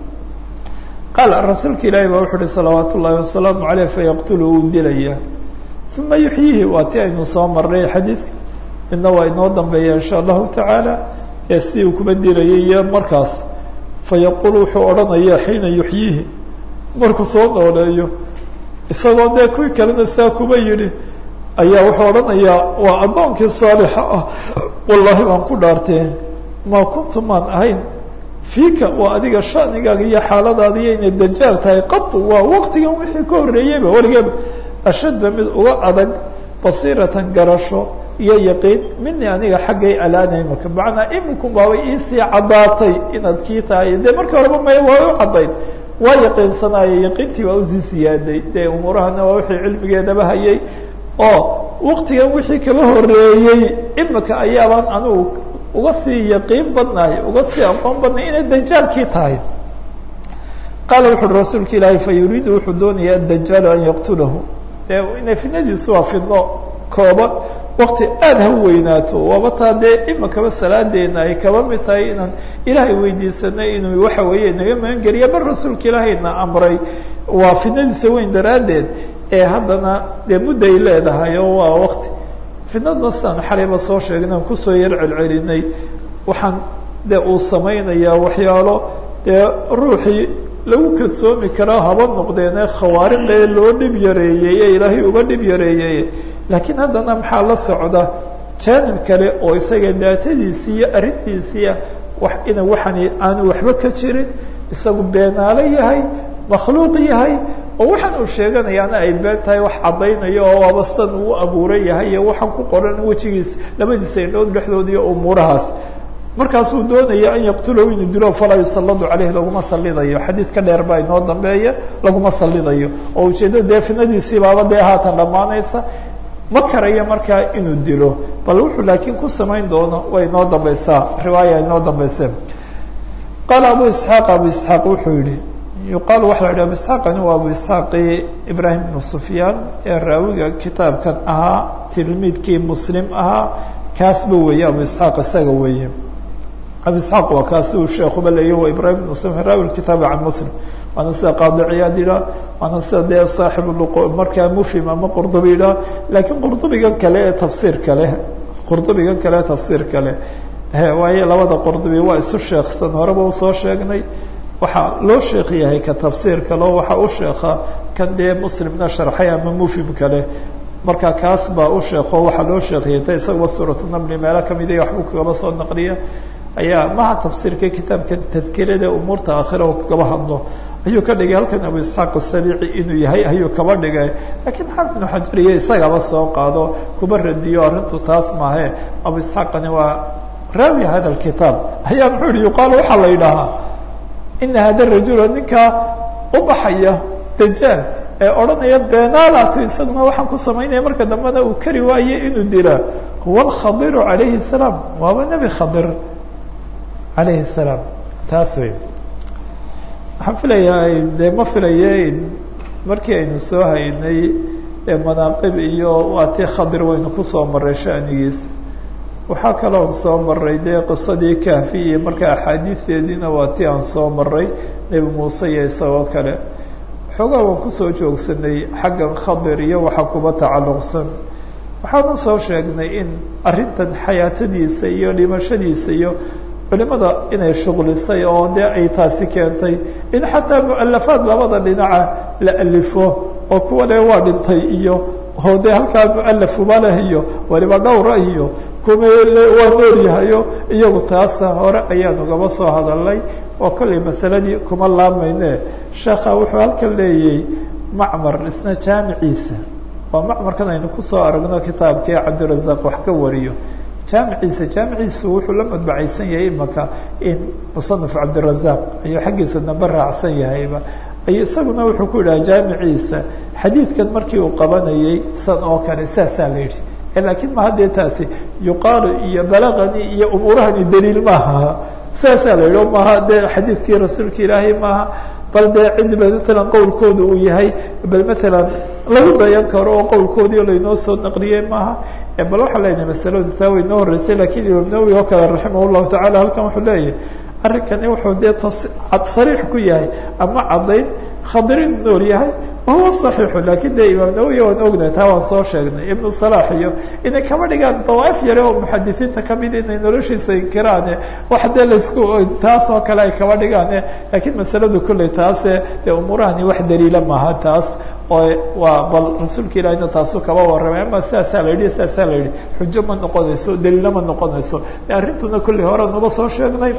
Speaker 1: qaala rasuulka ilaahi baa wuxu uhi salawaat ullaahi wasalaamu aleyh fayaqtulu uu dilaya uma yuxyihi waa ti aynu soo marnay xadiidka midna waa inoo dambeeya insha allahu tacaala ee si uu kuba dilayay iyo markaas fayaqulu wuxuu odhanaya xiina yuxyihi markuu soo nooleeyo isagoo dee kuwii kalena saa kuba yidhi ayaa wuxuu odhanayaa waa addoonkii saalixa ah wallaahi baan ku dhaartee maa kuntu maan ahayn fiika waa adiga shanigaaga iyo xaaladaada iyo inay dajaal tahay qatu waa waqtigan wixii ka horreeyeyba weligeeba ashadda mid uga adag basiiratan garasho iyo yaqiin mini aniga xaggay alaanay maka macnaa iminku baabay iisii caddaatay inaad kii tahay dee markii horeba may waa u caddayd waa yaqiinsanaaye yaqiintii waa usii siyaaday dee umuurahana waa wixii cilmigeedaba hayay oo waktigan wixii kaba horeeyey imika ayaabaan anigu uga sii yaqiin badnahay uga sii aqoon badnahay inay dajaalkii tahay qaala wuxu uhi rasuulka ilaahay fa yuriidu wuxuu doonaya adajaalu an yaqtulahu dee inay fidnadiisu waa fidno kooban wakti aada ha weynaato waaba taa dee imikaba salaadeena ay kaba mid tahay inaan ilaahay weydiisanay inuu waxa weeye naga magangeliya bar rasuulka ilaahayna amray waa fidnadiisa weyn daraaddeed ee haddana dee mudday leedahay oo waa wakti fidnadna sidaan xalayba soo sheegnay aan kusoo yar celcelinay waxaan dee uu samaynayaa waxyaalo dee ruuxii lagu kadsoomi karaa haba noqdeene khawaariqee loo dhib yareeyey ee ilaahay uga dhib yareeyey laakiin haddana maxaa la socda jaanib kale oo isaga daatadiisii iyo arrintiisiia wax ina waxani aanu waxba ka jirin isagu beenaalo yahay makhluuq yahay oo waxaan uu sheeganayaana ay been tahay wax caddaynayo oo waaba san uu abuuran yahay iyo waxaan ku qoran wejigiisa labadiisa indhood dhexdooda iyo umuurahaas markaasuu doonaya an yaqtulahu inuu dilo falaa yusalladu caleyh laguma salidayo xadiid ka dheer baa inoo dambeeya laguma salidayo oo ujeeddada dee fidnadiisii baaba dee haatan dhammaanaysa ma karayo markaa inuu dilo bal wuxuu laakiin ku samayn doono way inoo dambaysaa riwaaya inoo dambayse qaala abu isxaaq abu isxaaq wuxuu yihi yuqaalu waxa la yidhi abu isxaaqani waa abu isxaaqi ibraahim ibnu sufyaan ee raawiga kitaabkan ahaa tilmiidkii muslim ahaa kaasba weeye abu isxaaq isaga weeye abu isxaaq waa kaasi uu sheekuba leeya waa ibrahim ibnu sufyaan raawi kitaabi can muslim waana sida qaadi ciyaad idhaa waana sida dee saaxib markaa mufhim ama qurdubi idhaa laakiin qurdubigan kale ee tafsiirka leh qurdubigan kale ee tafsiirka leh waayo labada qurdubi waa isu sheeksan horeba usoo sheegnay waxaa loo sheekh yahay ka tafsiir kale oo waxaa u sheekha kan dee muslimna sharxay ama mufhim kale marka kaas baa u sheeko waxaa loo sheekiyay ta isaguba suuratu namli meelo kamid iyo waxbuu kagaba soo naqliya ayaa maha tafsiirka kitaabkan tadkirada umuurta aakhira oo kagaba hadlo ayuu ka dhigay halkan abu isxaaq asabici inuu yahay ayuu kaba dhigay laakiin xaafid ibnu xajar iyo isagaba soo qaado kuba radiyo arrintu taas maahe abu isxaaqani waa raawi hada lkitaab ayaa muxuu yihi yuqaal waxaa la yidhaahaa ina hada rajula ninkaa u baxaya dajaal ee odhanaya beenaalato isaguna waxaan ku samaynaya marka dambena uu kari waaye inuu dilaa huwa alkhadiru calayhi salaam waaba nebi khadir calayhi salaam taas wey waxaan filayaa dee ma filaye markii aynu soo haynay manaaqib iyo waa tii khadir waynu kusoo maray shanigiisa waxaa kaloon soo maray dee qisadii kahfi iyo marka axaadiisteediina waa tii aan soo maray nebi muuse iyo isagoo kale xoogaa waan kusoo joogsanay xaggan khadir iyo waxa kuba tacalluqsan waxaana soo sheegnay in arrintan xayaatadiisa iyo dhimashadiisa iyo culimada inay shuqlisay oo dee ay taasi keentay in xataa mualafaad labada dhinaca la alifo oo kuwa le waa dhintay iyo oo dee halkaa mualafuba leh iyo waliba dhowra iyo kuma waa noolyahayo iyagu taasa hore ayaanu gaba soo hadalnay oo kollay masaladii kuma laamayne sheekha wuxuu halkan leeyay macmar isna jaamiciisa waa macmarkan aynu kusoo aragno kitaabkii cabdirazaaq wax ka wariyo jaamiciisa jaamiciisu wuxuu la madbacaysan yahay imaka in musanaf cabdirazaaq ayuu xaggiisa dambe raacsan yahayba ayuu isaguna wuxuu ku yidhaha jaamiciisa xadiidkan markii uu qabanayay san oo kale saasaa la yidhi laakiin ma haddee taasi yuqaalu iyo balagani iyo umuurahani daliil maaha saasaa la yidhi maaha dee xadiidkii rasuulka ilaahay maaha bal dee cid ba matalan qowlkooda uu yahay bal matalan lagu dayan karo oo qowlkoodii laynoo soo naqliyey maaha bal waxaa leenahay masaladu taa way noo horeysay lakiin imaam nawowi oo kale raximah llahu tacala halkan wuxuu leeyahay arrinkani wuxuu dee sariix ku yahay ama caddayn khadirin nool yahay wahuwa صaxiixu lakin de imaam nawowi waan ognahay taa waan soo sheegnay ibnu salax iyo inay kama dhigaan dawaaif yare oo muxadisiinta kamid inay noloshiisa inkiraane wax dee laisku taas oo kale ay kama dhigaane lakiin masaladu kolley taase dee umuurahani wax daliila maaha taas oo waa bal rasuulka ilahina taasu kaba warramay ama sidaasaa la yidhi sidaasaa la yidhi xujo ma noqonayso daliilo ma noqonayso de arrintuna kolley hore nuba soo sheegnay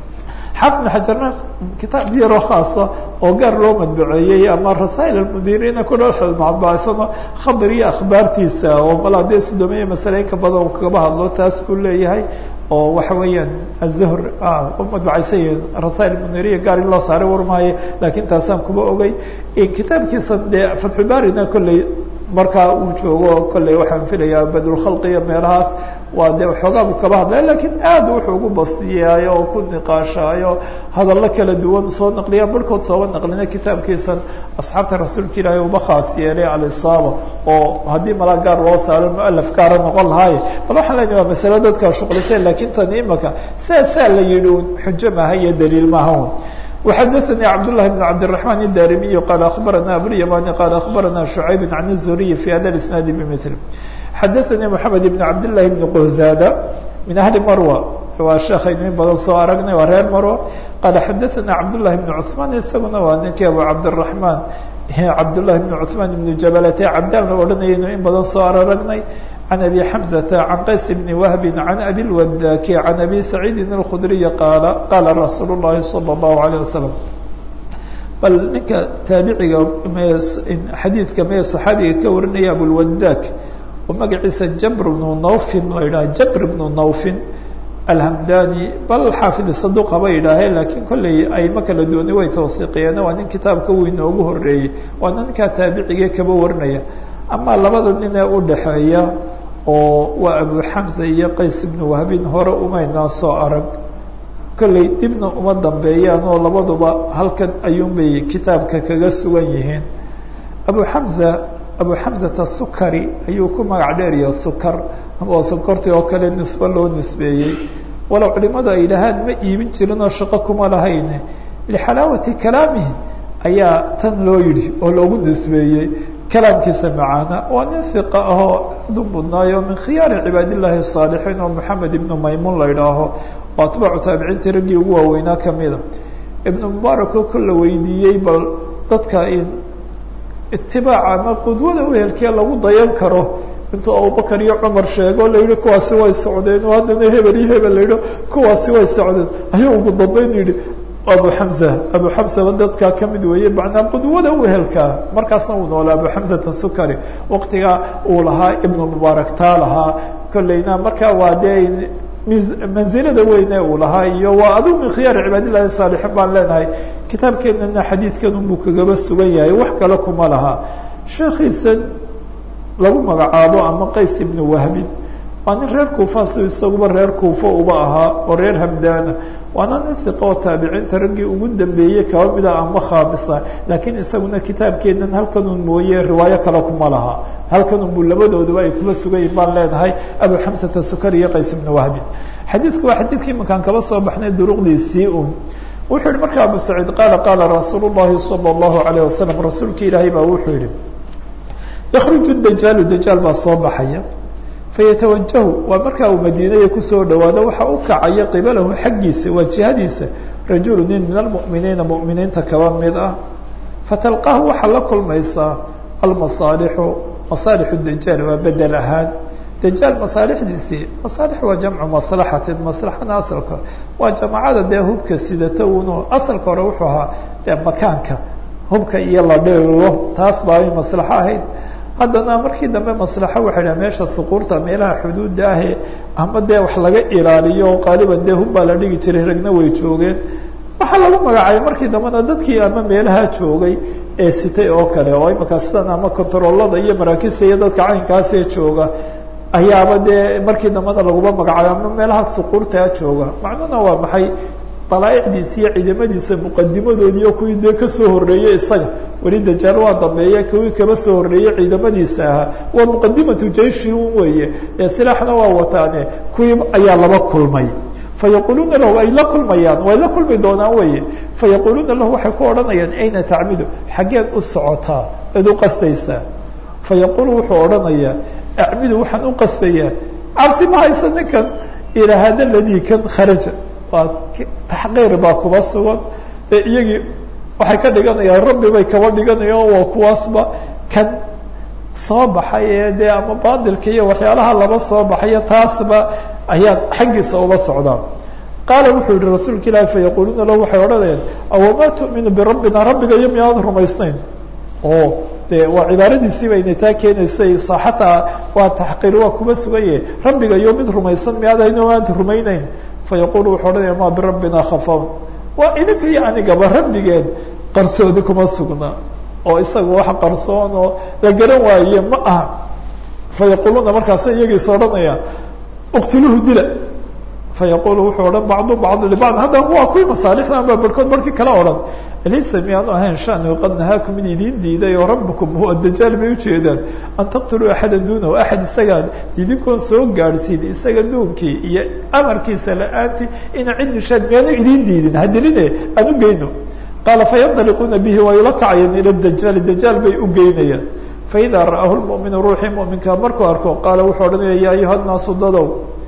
Speaker 1: xaafid bn xajarna kitaab yaro khaasa oo gaar loo madbuceeyey ama rasaa'il almudiriina ku dhamacbaasano khadir iyo akhbaartiisa oo malaa dee sudoomeye masale inka badan uu kagaba hadlo taas buu leeyahay oo waxa weeyaan azuhr u madbacaysan yihin rasail muniriya gaar in loo saaray warmaaye laakiin taasaan kuba ogey kitaabkiisa dee fatxubaarina kolley markaa uu joogo kolley waxaan filayaa badulkhalqi iyo meelahaas waa dee waxoogaa buu kaba hadlaya lakiin aad wuxuu ugu bastiyaayo oo ku niqaashaayo hadallo kala duwan soo naqliya barhkood sooba naqlina kitaabkiisan asxaabta rasuulka ilaahay uba khaas yeelay alisaaba oo haddii malaa gaar loo saaro mualaf gaara noqon lahaaye bal waxaan leenahay waa masalo dadka shuqlisay lakiin tan imaka saasaa la yidhi un xujo maaha iyo daliil maaha un وxdثnي cبداللahi بن cبدالرحمن الdاrمي qال أخبرنا أبواليماني qال أخبرنا شعيب عن الزهري في hda الاسناaد بمثل xdثnي محمد بن cبداللahi بن qهزاdة من أهل مروة waa sheekaynu in badan soo aragnay waa reer marwo qال xdثnا cبداللahi بن cثمان isaguna waa ninkii abu cabدالرحمن cabdاللahi بن cثمان بن jبلt cabdaan la odhanayaynu in badan soo aragnay عن أبي حمزة عن qays بن وهب عن أبي الوداk عن أبي سعيد الخdري qال qاla رsuuل اللhi صلى الله عليه وسلم bal ninka taabiciga xadiidka mee صaxaabiga ka warinaya abوlwadaك oo magaciisa jabr بن nawfin la yidhaha jabr بن nawfin alhamdani bal xaafid saduq haba yidhaahee lakiin kolley ayma kala duwanay way tawhiiqiyeen waa nin kitaabka uu inoogu horeeyey waana ninkaa taabicige kaba warinaya ama labada nin ee udhaxeeya oo waa abu xamza iyo qays ibnu wahbin hore umaynaa soo arag kolley dibna uma dambeeyaan oo labaduba halkan ayuunbay kitaabka kaga sugan yihiin abu xamza abu xamzata sukari ayuu ku magac dheeriya sukar oo sokortii oo kale nisbe loo nisbeeyey walow culimadu ay dhahaan ma iibin jirin oo shaqo kuma lahayne lixalaawati kalaamihi ayaa tan loo yidhi oo loogu nisbeeyey kalaamkiisa macaana waa nin hiqa ahoo aad u mudnaayo min khiyaari cibaad illaahi saalixiin oo maxamed ibnu maymuun la idhaaho oo atbaacu taabiciintii raggii ugu waaweynaa kamida ibnu mubaarako kol la weydiiyey bal dadka in itibaaca ama qudwada uhelkee lagu dayan karo intuu abubakar iyo cumar sheego la yihi kuwaasi way socdeen oo haddana hebel iyo hebel la yidhi kuwaasi way socdeen ayuu ugu dambeyn yidhi abu xamza abu xamzaba dadkaa kamid weeye macnaa qudwada uhelkaa markaasna uu noolaa abu xamzata sukari waqtigaa uu lahaa ibnu mubaarak taa lahaa kolleyna markaa waa dee manzilada weyne uu lahaa iyo waa adigu min khiyaari cibaadillahi saalixiin baan leenahay kitaabkeenana xadiidkan unbuu kagaba sugan yahay wax kale kuma laha sheekiisa lagu magacaabo ama qays ibnu wahbin waa nin reer kuufa si isaguba reer kuufa uba ahaa oo reer hamdaana waana nin hiqa oo taabiciinta raggii ugu dambeeyey kaba mida ama khaamisa laakiin isaguna kitaabkeenan halkanun mooye riwaayo kale kuma laha halkanun buu labadooduba ay kuma sugan yihin baan leenahay abu xamsata sukari iyo qays ibnu wahbin xadiidku waa xadiidkii imankaan kaba soo baxnay duruqdiisii un wuxuu yihi marka abu saciid qaala qaala rasuul llahi salى اllahu alayh wasalam rasuulka ilaahay baa wuxuu yihi yakruju dajaalu dajaal baa soo baxaya fayatawajahu waa markaa uu madiinaya kusoo dhawaado waxa u kacaya qibalahu xaggiisa waa jihadiisa rajulu nin min almu'miniina mu'miniinta kaba mid ah fatalqaahu waxaa la kulmaysaa almasaalixu masaalixu dajaal waa bedel ahaan dajaal masaalixdiisii masaalix waa jamcu maslaxatin maslaxana asalka waa jamacada dee hubka sidata uno asalka hore wuxuu ahaa dee makaanka hubka iyo la dheero taas baa ay maslaxo ahayd haddana markii dambe maslaxo waxay dhaha meesha suquurta meelaha xuduudda ahe ama dee wax laga ilaaliyo qaaliban dee hub baa la dhigi jiray ragna way joogeen waxaa lagu magacaabay markii dambena dadkii ama meelaha joogay ee sitay oo kale oo imaka sidan ama kontaroolada iyo maraakiista iyo dadka caynkaasee jooga ayaaba dee markii dambana laguma magacaabo ama meelaha suquurtaa jooga macnuhuna waa maxay dalaaicdiisa iyo ciidamadiisa muqadimadoodiiyo kuwii dee kasoo horeeyey isaga weli dajaal waa dambeeya kuwii kaba soo horeeyey ciidamadiisa ahaa waa muqadimatu jeishi un weeye ee silaaxna waa wataane kuwii ayaa laba kulmay fayaquluuna lahu ay la kulmayaan way la kulmi doonaan weye fayaquluuna lahu waxay ku odhanayaan ayna tacmidu xaggeed u socotaa eed u qasdaysaa fayaqulu wuxuu odhanayaa acmidu waxaan u qasdayaa cabsi ma haysa ninkan ilaa hada ladii kan kharaja waa taxqiir baa kuba sugan ee iyagii waxay ka dhiganayaan rabbi bay kaba dhiganayaan waa kuwaasba kan soo baxay ee dee ama baadilka iyo waxyaalaha laba soo baxayo taasba ayaan xaggiisa uba socdaan qaala wuxuu yihi rasuulka ilaahi fayaquluuna lahu waxay odhanayaan awamaa tu'minu birabbina rabbiga iyo miyaad rumaysnayn oo de waa cibaaradiisii bayna taa keenaysay saaxataa waa taxqiir waa kuma sugaye rabbiga iyo mid rumaysan miyaadayno aanta rumayneyn fayaqulu wuxuu odhanaya ma birabbina khafawn waa idinka iyo anigaba rabbigeen qarsoodi kuma sugna oo isaga wax qarsoon oo la garan waaye ma aha fayaquluuna markaasa iyagiis odhanaya uqtiluuhu dila fayaqulu wuxuu odhan bacdu bacdu libacd haddana waa kuwii masaalixda amba barhkood barhkii kala odhan alaysa miyaanu ahayn shanu qad nahaakum mid idiin diiday oo rabbukum huwa dajaal bay ujeedaan an taqtuluu axada duunahu axad isagaa idinkoon soo gaadhsiin isaga duunkii iyo amarkiisa la-aantii ina cid dishaan miyaanu idiin diidin hadiline aan u geyno qaala fayandaliquuna bihi waa ula kacayeen ila dajaali dajaal bay u geynayaan faidaa ra'ahu lmuminu ruuxii muminka markuu arko qaala wuxuu odhanaya ya ayuha nnaasu dadow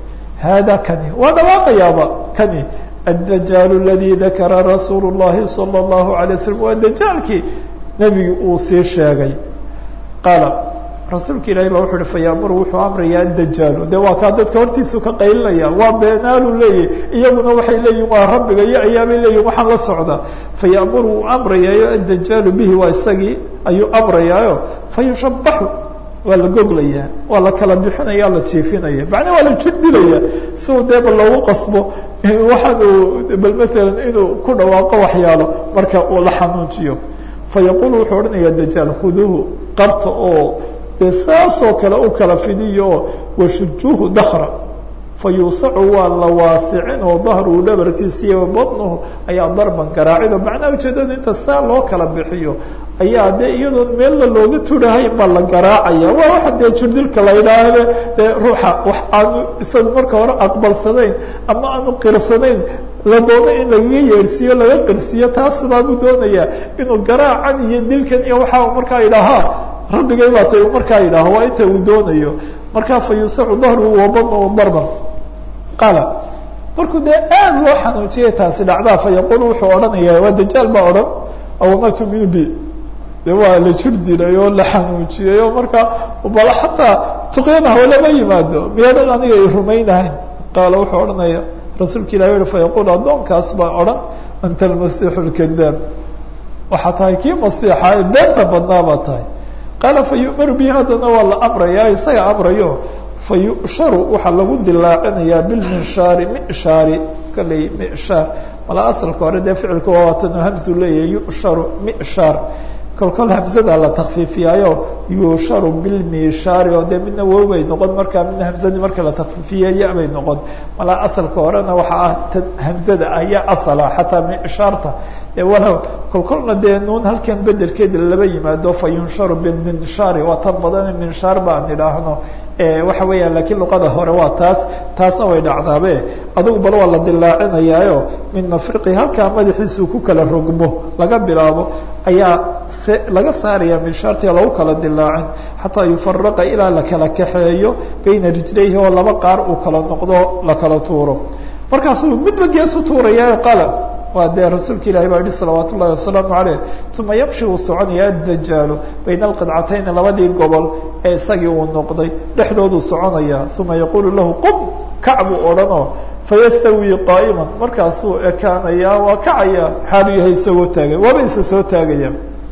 Speaker 1: hada kani waa dhawaaqayaaba kani الdjاaل الذي ذakra رasuuل الlahi صلى الlaه عليه وسلم waa djaalkii nebigi uu sii sheegay qaala rasuulka ilahi ba wuxu uhi fayamuru wuxuu amraya djaalu de waa kaa dadka hortiisu ka qaylinaya waa beenaalu leeyahy iyaguna waxay leeyihin waa rabbiga iyo ayaabay leeyihin waxaan la socda fayamuru uu amrayaayo adjaalu bihi waa isagii ayuu amrayaayo fayushabaxu waa la goglaya waa la kala bixinaya la jiifinaya macnaa waa la jirdilaya si uu dee ba loogu qasbo waxaan uu bal maalan inuu ku dhawaaqo waxyaalo marka uu la xanuujiyo fayaqulu wuxuu odhanaya dajaal khuduuhu qabta oo dee saasoo kale u kala fidiyo oo washujuuhu dakra fayuusacu waa la waasicin oo dahruhu dhabarkiisa iyo badnuhu ayaa darban garaacido macnaha ujeedada inta saa loo kala bixiyo ayaa dee iyadoon meella looga turahayn baa la garaacaya waa waxa dee jirdilka la yidhaahde dee ruuxa wax aanu isagu marka hore aqbalsanayn ama aanu qirsanayn la doono in lagaga yeedhsiiyo laga qirsiiyo taas baabuu doonayaa inuu garaacan iyo dilkan iyo waxa markaa idhaahaa rabbigay baa tay uu markaa idhaaho waa inta uu doonayo markaa fa yuusacu dahruhu wabadnuhu darban qaala markuu dee aada loo xanuujiyay taasi dhacdaa fa yaqulu wuxuu odhanaya waa dajaal baa odhan awama tuminu bi de waa la jir dilay oo la xanuujiyey oo markaa bal xataa tuqyanaha lama yimaado miyaadan aniga i rumaynahayn qaala wuxuu odhanaya rasuulka ilahi uhi fayaqul addoonkaas baa odhan anta almasiixu lkadaab waxaa tahay kii masiixa ee beenta badnaa baa tahay qaala fa yu'maru bihi haddana waa la amraya isaga amrayo fa yusharu waxaa lagu dilaacinayaa bilminshaari mishaari kaley mishaar mala asalka hore dee ficilku waatan hamsu leeyahay yusharu mishaar kolkol hamzada la takfiifiyaayo yusharu bilmishaari oo dee midna wow bay noqon markaa midna hamzadii marka la takfiifiya ya bay noqon malaa asalka horena waxaa ah ta hamzada ah ya asala xataa mishaarta walow kolkolna dee nuun halkan bedelkeeda laba yimaado fa yunsharu bilminshaari waa tan badan minshaar baan idhaahno waxa weeyaan laakiin luqada hore waa taas taasna way dhacdaabe adugu bal waa la dilaacinayaayo min mafriqi halkaa madaxiisuu ku kala rogmo laga bilaabo ayaa se laga saaraya minshaartiga lagu kala dilaacin xataa yufaraqa ilaa la kala kaxeeyo bayna rijlayhi oo laba qaar uu kala noqdo la kala tuuro markaasuu midba gees u tuuraya qaala waa dee rasuulka ilahi baa yihi salawaat ullahi wasalaamu aleyh uma yamshi uu soconaya adajaalu bayna alqidcatayn labadii gobol ee isagii uu noqday dhexdooduu soconaya uma yaqulu lahu qum kac buu odhanoo fayastawi qaa'iman markaasuu ekaanaya waa kacaya xaalu yahay isagoo taagay waaba isa soo taagaya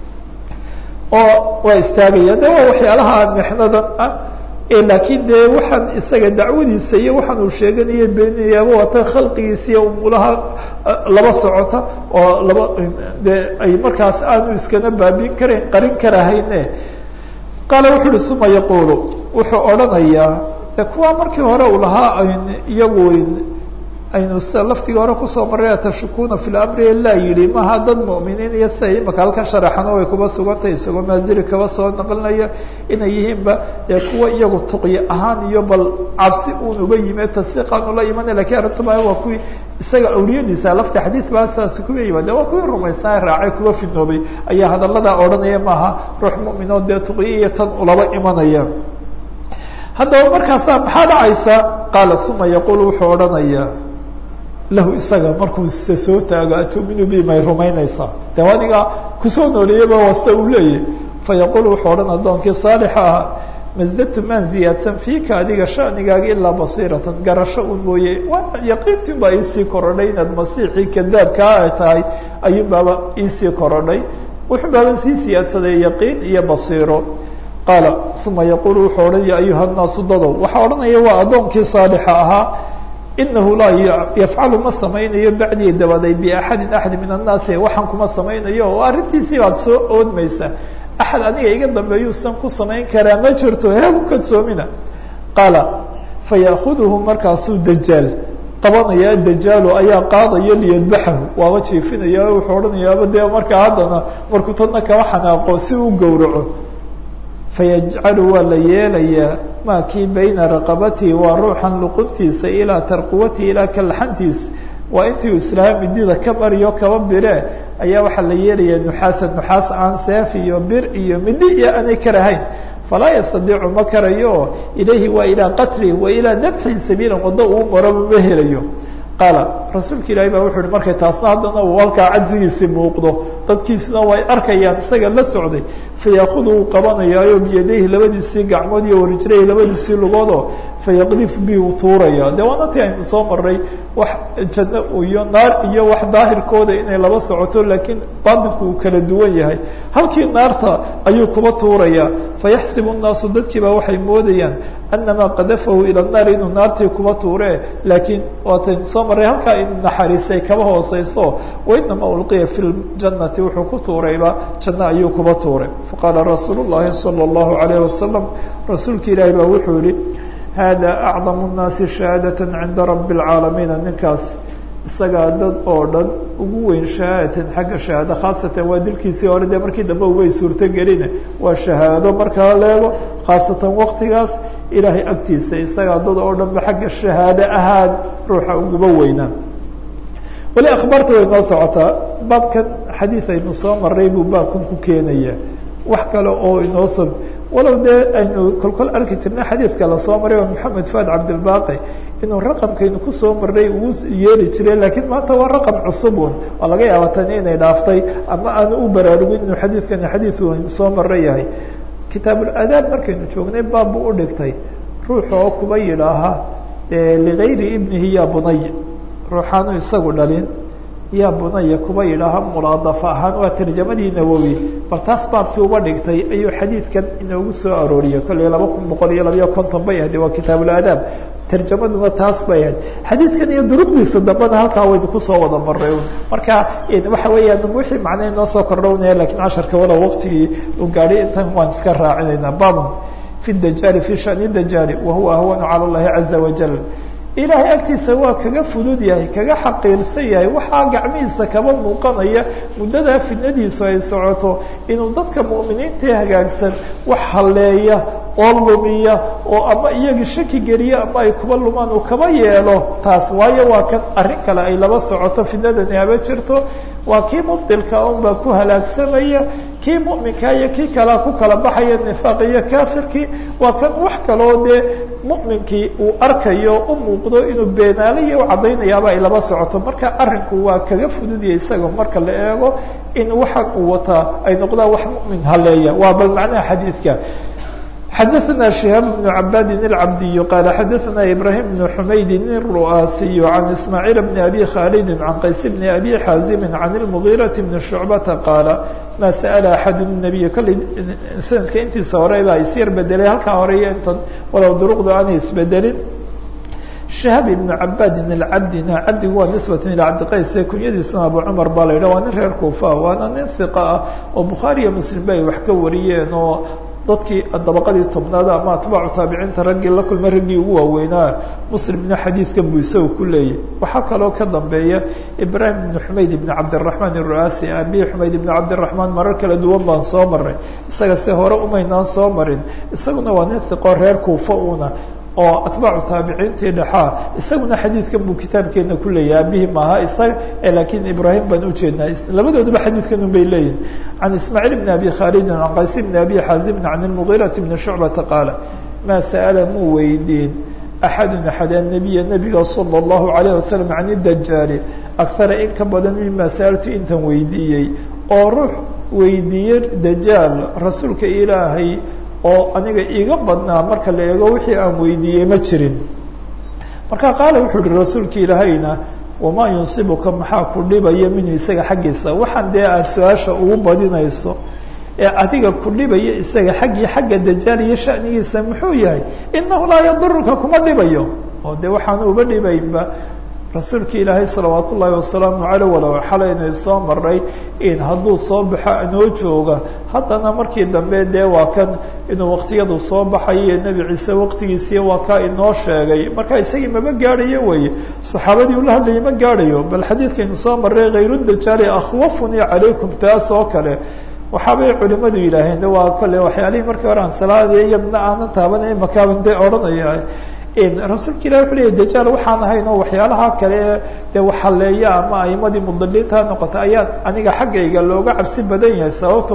Speaker 1: oo waa istaagaya de waa waxyaalaha mixnadan ah laakiin dee waxaan isaga dacwadiisa iyo waxaan uu sheeganaya beeninayaaba waata khalqigiisa iyo umulaha laba socota oo laba dee ay markaas aanu iskana baabin karayn qarin karahayne qaala wuxu uhi uma yaqulu wuxuu odhanayaa de kuwa markii hore uu lahaa iyagu aynu sida laftigii hore kusoo maray atashukuna fi lamri laa yidhi maha dad mu'miniin iyo sida imaka halkan sharaxano way kuba sugantay isagoo maaziri kaba soo naqlinaya inay yihiinba dee kuwa iyagu tuqyi ahaan iyo bal cabsi uun uba yime tasdiiqaan ula imanay lakin arrintuba waa kuwii isaga awliyadiisa lafta xadiid baa saas kuwa yimaade waa kuwii rumaysnaa raacay kuwa fidnoobay ayaa hadalladaa odhanaya maaha ruux mu'minoo dee tuqyi iyo tan ulaba imanaya haddaba markaasaa maxaa dhacaysa qaala uma yaqul wuxuu odhanaya lahu isaga markuu se soo taago atuminu bi may rumaynaysaa de adiga kusoo nooleeyaba wase uu leeyahy fayaqul wuxuu odhan addoonkii saalixa ahaa masdadtu maan ziyaadsan fiika adiga shanigaaga ilaa basiiratan garasho un mooye waa yaqiintin baa iisii korodhay inaad masiixii kadaabkaa ay tahay ayuun baaba iisii korodhay wuxun baaban sii siyaadsaday yaqiin iyo basiiro qaala uma yaqul wuxuu odhan ya ayuha nnaasu dadow waxaa odhanaya waa addoonkii saalixa ahaa inahu laa yafcalu ma samaynayo bacdii dabaday biaxadin axad min annaasi waxaan kuma samaynayo oo arrintiisii baad soo oodmaysa axad aniga iga dambeeyuusan ku samayn karaa ma jirto heegu kadsoomina qaala faya'kuduhu markaasuu dajaal qabanaya dajaalu ayaa qaadaya liyadbaxahu waaba jiifinaya wuxuu odhanayaaba dee markaa haddana markuu tadna kaba xanaaqo si u gowraco fayajcalu waa la yeelayaa maa kii bayna raqabatihi waa ruuxan luquntiisa ilaa tarquwatihi ilaa kalaxantiisa waa intii islaam midida ka mariyo kaba bire ayaa waxaa la yeelayaa nuxaasan nuxaas aan seef iyo bir iyo midi iyo aanay karahayn falaa yastadiicu ma karayo ilayhi waa ilaa qatlihi wa ilaa dabxihi sabiilan waddo uu maraba ma helayo qaala rasuulka ilaahi baa wuxu uhi markay taasna haddana uu halkaa cajzigiisii muuqdo dadkiisna way arkayaan isaga la socday fayaakudu uu qabanayaayo biyadayhi labadiisii gacmood iyo warijrayhi labadiisii lugoodoo fayaqdif bi uu tuuraya de waana ti aynu soo maray wax janno iyo naar iyo wax daahirkooda inay laba socoto laakiin baatinku uu kala duwan yahay halkii naarta ayuu kuba tuuraya fayaxsibu nnaasu dadkiiba waxay moodayaan anamaa qadafahu ila naar inuu naartii kuba tuure laakiin waataynu soo maray halkaa in naxariisay kaba hooseyso wainama ulqiya fi ljannati wuxuu ku tuurayba janno ayuu kuba tuuray faqaala rasuul llahi salى اllahu alayh wasalam rasuulka ilaahi baa wuxuu yihi hada acdamu الnaasi shahaadaة cinda rabi اlcaalamiina ninkaas isagaa dad oo dhan ugu weyn shahaadatan xagga shahaado khaasatan waa dilkiisii hore dee markii dambe umay suurtogelina waa shahaado markaa leego khaasatan waktigaas ilaahay agtiisa isagaa dad oo dhan ba xagga shahaado ahaan ruuxa uguba weynaa weli akhbaarta way noo socotaa baabkan xadiid aynu soo maray buu baabkan ku keenaya wax kale oo inoo so walow dee aynu kolkol arki jirnay xadiidka lasoo maray oo maxamed faad cabdilbaaqi inuu raqamkaynu kusoo marnay uu yeeli jiray laakiin maanta waa raqam cusubun waa laga yaaba tani inay dhaaftay ama aanu u baraarugin inuu xadiidkani xadiid aynu soo mara yahay kitaabuladaab markaynu joognay baab buu u dhigtay ruuxa oo kuba yidhaaha ligayri ibnihi ya bunay ruuxaanu isagu dhalin yaa bunaya kuba yidhaaha mulaadafa ahaan waa tarjamadii nawowi bal taas baabkii uba dhigtay ayuu xadiidkan inoogu soo arooriyay kollay laba kun boqol iyo labayo konton bay ahde waa kitaabuladaab tarjamaduna taas bay ahayd xadiidkan iyo duruqdiisa dambena halkaa waynu kusoo wada maray marka waxa weeyaan wixii macnaa inoo soo kordhownaya lakiin casharka walow waqtigii uu gaadhay intan waan iska raacinaynaa babun fi dajaali fi shani dajaali wahuwa ahwanu cala llahi caza wajal ilaahay agtiisa waa kaga fudud yahay kaga xaqiirsan yahay waxaa gacmihiisa kaba muuqanaya muddadaa fidnadiisu ay socoto inuu dadka mu'miniintae hagaagsan wax halleeya oo lumiya oo ama iyagii shaki geliya ama ay kuba lumaan uu kaba yeelo taas waayo waa kan arrin kale ay laba socoto fidnadani haba jirto waa kii mubdilka unbaa ku halaagsamaya kii mu'minka iyo kii kalea ku kala baxaya nifaaq iyo kafirkii waa kan wax kaloo dee mu'minkii uu arkayo u muuqdo inuu beenaalayo u caddaynayaaba ay laba socoto marka arrinku waa kaga fududiyay isaga marka la eego in waxa uu wataa ay noqdaan wax mu'min haleeya waa bal macnaha xadiidka xadaثna شihaab بن cabadi الcabdiy qal xadaثna ibrahim بن xumaydi الru'aasiy عan ismaaعiil بn abi khaalidi عan qays bn abi xaazimi عan الmغيraةi بn شhucbata qaala ma sأla axad النabiy kolley sanadka intiisa hore baa isyar bedelay halkaa hore iyo intan walow duruqdu aanay isbedelin shahaab ibnu cabadin alcabdina cabdigu waa nisbatan ilaa cabdiqays ee kunyadiisana abu cumar baa la yidhah waa nin reer kuufa waana nin hiqa ah oo bukhaari iyo muslim ba ay wax ka wariyeen oo dadkii dabaqadii tobnaad ama atbaacu taabiciinta raggii la kulmay raggii ugu waaweynaa muslimna xadiidkan buu isaga ku leeyahy waxaa kaloo ka dambeeya ibraahim ibn xumayd ibn cabdiraxmaan iru'aasi abihi xumayd ibn cabdiraxmaan marar kala duwan baan soo maray isaga se hore umaynaan soo marin isaguna waa nin hiqo reer kuufa una oo atbaacu taabiciintii dhexaa isaguna xadiidkan buu kitaabkeena ku leeyahay abihi maaha isaga laakiin ibraahim baan ujeednaa labadooduba xadiidkan un bay leeyihin can ismaaciil bn abi khaalidin can qays bn abi xaazimin can ilmugiirati bni shucbata qaala maa sa'ala muu weydiin axadun axad annabiya nabiga sala allahu alayh wasalam can idajaali akara in ka badan mima sa'altu intan weydiiyey oo ruux weydiiyey dajaal rasuulka ilaahay oo aniga iiga badnaa marka la eego wixii aan weydiiyey ma jirin marka qaala wuxuu uhi rasuulka ilaahayna wamaa yunsibuka maxaa ku dhibaya minhu isaga xaggiisa waxaan dee aad su-aasha ugu badinayso ee adiga ku dhibaya isaga xaggii xagga dajaal iyo shanigiisa muxuu yahay inahu laa yaduruka kuma dhibayo oo de waxaan uba dhibaynba rasuulka ilaahay salawaat ullaahi wasalaamu caleyh walow xalaynay soo maray in hadduu soo baxo anoo jooga haddana markii dambe dee waa kan inuu waktiyadu soo baxayo nebi ciise waqtigiisiiya waa kaa inoo sheegay marka isagii mama gaadhayo weye saxaabadii ula hadlayay ma gaadhayo bal xadiidkaynu soo maray khayru dajaali akhwafunii calaykum taas oo kale waxaabay culimadu yidhaaheen de waa kole waxyaalihii markii hore aan salaadii iyadna aanan taabanay makaaban de odhanaya rasuulka ilahi wuxuu leeyay dajaal waxaan ahayn oo waxyaalaha kale dee waxaleeya ama aimadii mudaliinta noqota ayaa aniga xaggayga looga cabsi badan yahay sababto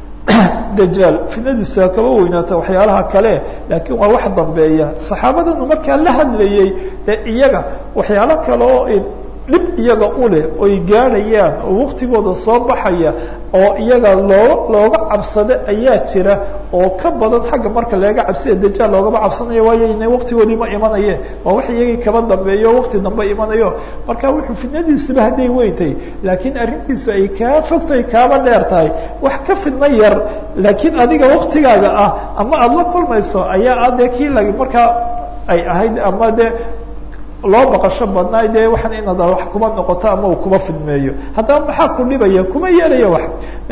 Speaker 1: dajaal fitnadiisu ha kaba weynaata waxyaalaha kale laakiin waa wax dambeeya saxaabadanu markaa la hadlayey dee iyaga waxyaalo kale oo dhib iyaga uleh oy gaadhayaan oo waktigooda soo baxaya oo iyaga loo looga cabsado ayaa jira oo ka badan xagga marka laga cabsida dajaal loogama cabsanayo waayo ina waktigoodii ma imanayeen waa wax iyagii kaba dambeeyo wakti dambe imanayo marka wuxuu fidnadiisuba hadday weyntay laakiin arrintiisu ay kaa fogtay kaaba dheer tahay wax ka fidno yar laakiin adiga waktigaaga ah ama aada la kulmayso ayaa adee kii lag markaa ay ahayd ama de loo baqasho badnaay dee waxaan inaad wax kuma noqoto ama uu kuma fidmeeyo haddaba maxaa ku dhibaya kuma yeelaya wax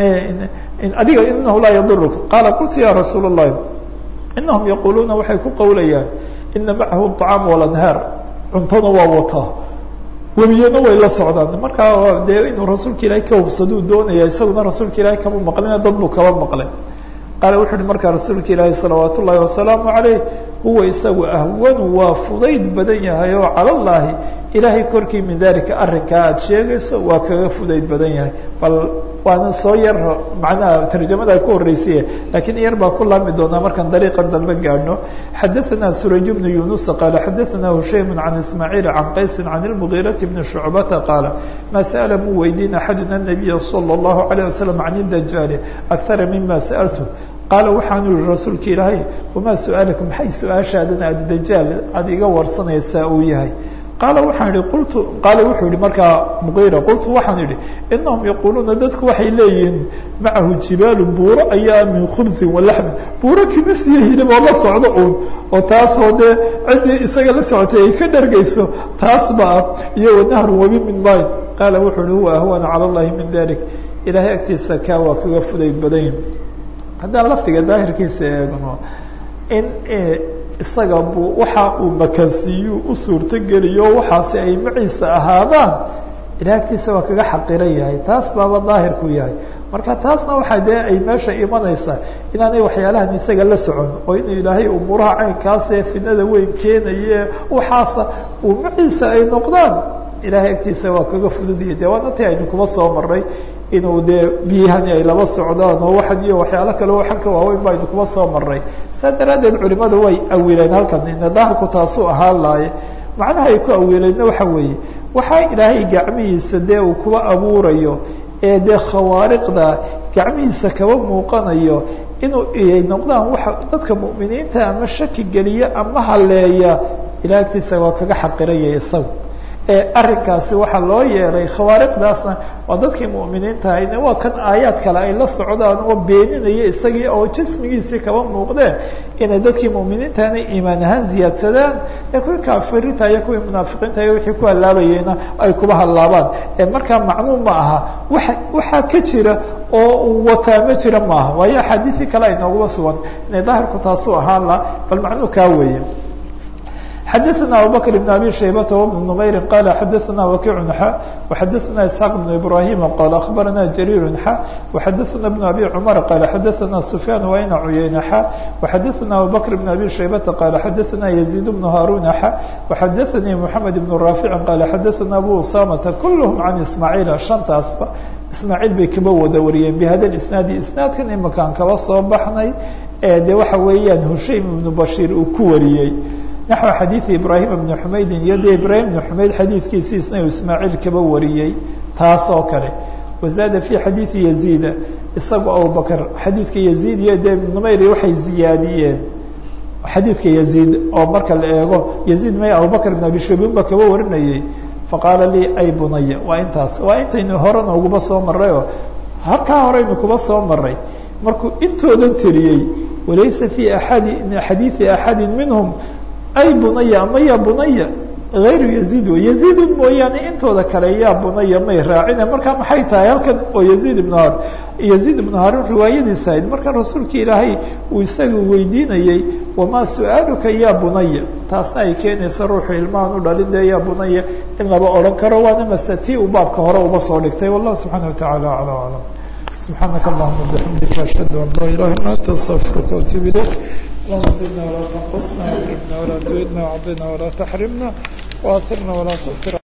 Speaker 1: adiga inahu laa yaduruka qaala qultu ya rasuul الlahi inahum yaquluuna waxay ku qawlayaan ina macahu الطacaam walanhaar cuntona waa wataa webiyana way la socdaan markaa dee inuu rasuulka ilaahay ka hubsaduu doonaya isaguna rasuulka ilahay kama maqlina dad buu kaba maqlay qaala wuxu uhi markaa rasuulka ilaahi salawaat ullahi wasalaamu عalayh huwa isagu ahwanu waa fudayd badan yahay oo cala llaahi ilaahay korkii min dalika arrinkaa aada sheegayso waa kaga fudayd badan yahay bal waana soo yar macnaha tarjamada ku horreysaye lakiin yar baa ku laami doonaa markaan dariiqan dambe gaadhno xadaثana suraj bnu yunusa qaala xadaثana hushaym can ismaaciil can qaysi can اlmugiirati bni shucbata qaala ma sa'ala mu weydiin axaduna nabiya salى اllahu عalيه wasalam can اdajaali akara mima sa'altu qaala waxaanu yihi rasuulka ilaahay wamaa su-aalaka maxay su-aashaadan aada dajaal aada iga warsanaysaa uu yahay qaala waxaan ihi qultu qaala wuxuu yihi markaa muqiira qultu waxaan idhi inahum yaquuluuna dadku waxay leeyihiin macahu jibaalu buuro ayaa min khubsin walaxmin buuro kimisiya hilib oo la socdo uun oo taasoo dee ciddii isaga la socotay ay ka dhargayso taas ba ah iyo wanahrun webi min mayn qaala wuxuu ihi huwa ahwana cala llahi min dalik ilaahay agtiisa kaa waa kaga fudayd badanyi haddaan lafdiga daahirkiisa eegno in isaga bu waxa uu makansiiyu u suurtogeliyo waxaasi ay maciisa ahaadaan ilaah agtiisa waa kaga xaqiran yahay taas baaba daahirku yahay marka taasna waxaa dee ay meesha imanaysaa inaanay waxyaalahan isaga la socon oo inuu ilaahay umuuraha caynkaasee fidnada weyn keenaye waxaasa uu maciisa ay noqdaan ilahay agtiisa waa kaga fududiyay de waana ti aynu kuma soo maray inuu dee biyahani ay laba socdaan oo waxan iyo waxyaalo kale waxan ka waaweyn ba aynu kuma soo maray saa daraaddeed culimadu way awileen halkan ina daahirku taasuu ahaan laaye macnaha ay ku awiileenna waxa weeye waxaa ilaahay gacmihiisa dee uu kuba abuurayo ee dee khawaariqda gacmihiisa kaba muuqanayo inuu ay noqdaan waxa dadka mu'miniinta ama shaki geliya ama haleeya ilahay agtiisa waa kaga xaqiraya isagu arrinkaasi waxaa loo yeelay khawaariqdaasna waa dadkii mu'miniinta ahayne waa kan aayaad kale ay la socdaan oo beeninaya isagii oo jismigiisii kaba muuqdeen inay dadkii mu'miniintana iimaan ahaan ziyaadsadaan ee kuwii kaafiriinta iyo kuwii munaafiqiinta iyo wixii ku hallaabayeyna ay kuba hallaabaan markaa macluum ma aha waa waxaa ka jira oo uu wataa ma jira maaha waayo axaadiisii kale ay nooguma sugan inay daahirku taasuu ahaan la bal macnuu kaa weeye xadaثna abubakr بn abi shaybata وبn نmayri qala xadaثna wakic xa وxadaثna isxaaq بn ibrahima qala akhbarana jariir xa وxadaثna بn abi cmar qala xadaثna sufyaan wayna cuyayna xa وxadaثna abubakr بn abi shaybata qala xadaثna yزيid بn haruna xa وxadaثanii mحamed بn raafici qala xadaثna abu usamata kulhm can ismaaciila shantaasba ismaaciil bay kaba wada wariyeen bihada isnaadi isnaadkan imakaan kaba soo baxnay ee de waxa weeyaan hushaym ibnu bashiir uu ku wariyey naxو xadiiثi ibrahim bni xumaydin iyo de ibrahim bni xumayd xadiidkiisiisna uu ismaaciil kaba wariyey taas oo kale wazaada fi xadiiثi yaziida isagu abubakr xadiidka yaziid iyo de numayri waxay ziyaadiyeen xadiidka yaziid oo marka la eego yaziid may abubakr bn abi shabin ba kaba warinayey faqaala lii ay bunaya waa intaas waa intaynu horena uguba soo maray oo halkaa horeynu kuba soo maray markuu intoodan tiriyey walaysa fi aadi xadiiثi axadi minhm ay bunaya ama ya bunaya hayru yaziid wey yaziidun mooyaane intooda kale yaa bunaya may raacine markaa maxay tahay halkan oo yaziid ibnu har yaziid ibnu haarun riwaayadiisa ahayd marka rasuulka ilaahay uu isaga weydiinayey wamaa su-aaluka ya bunaya taasna ay keenayso ruuxu ilmahan u dhalin dee ya bunaya in laba odhan karo waana mase tii uu baabka hore uba soo dhigtay wallahu subxaana watacaala acla aclam subxaanaka allahuma bixamdika ashhadu an laa ilaha illa anta astaqfiruka waatuub ilayk اللهم زدنا ولا تنقصنا واكرمنا ولا تهدنا وعضنا ولا تحرمنا واثرنا ولا تؤثر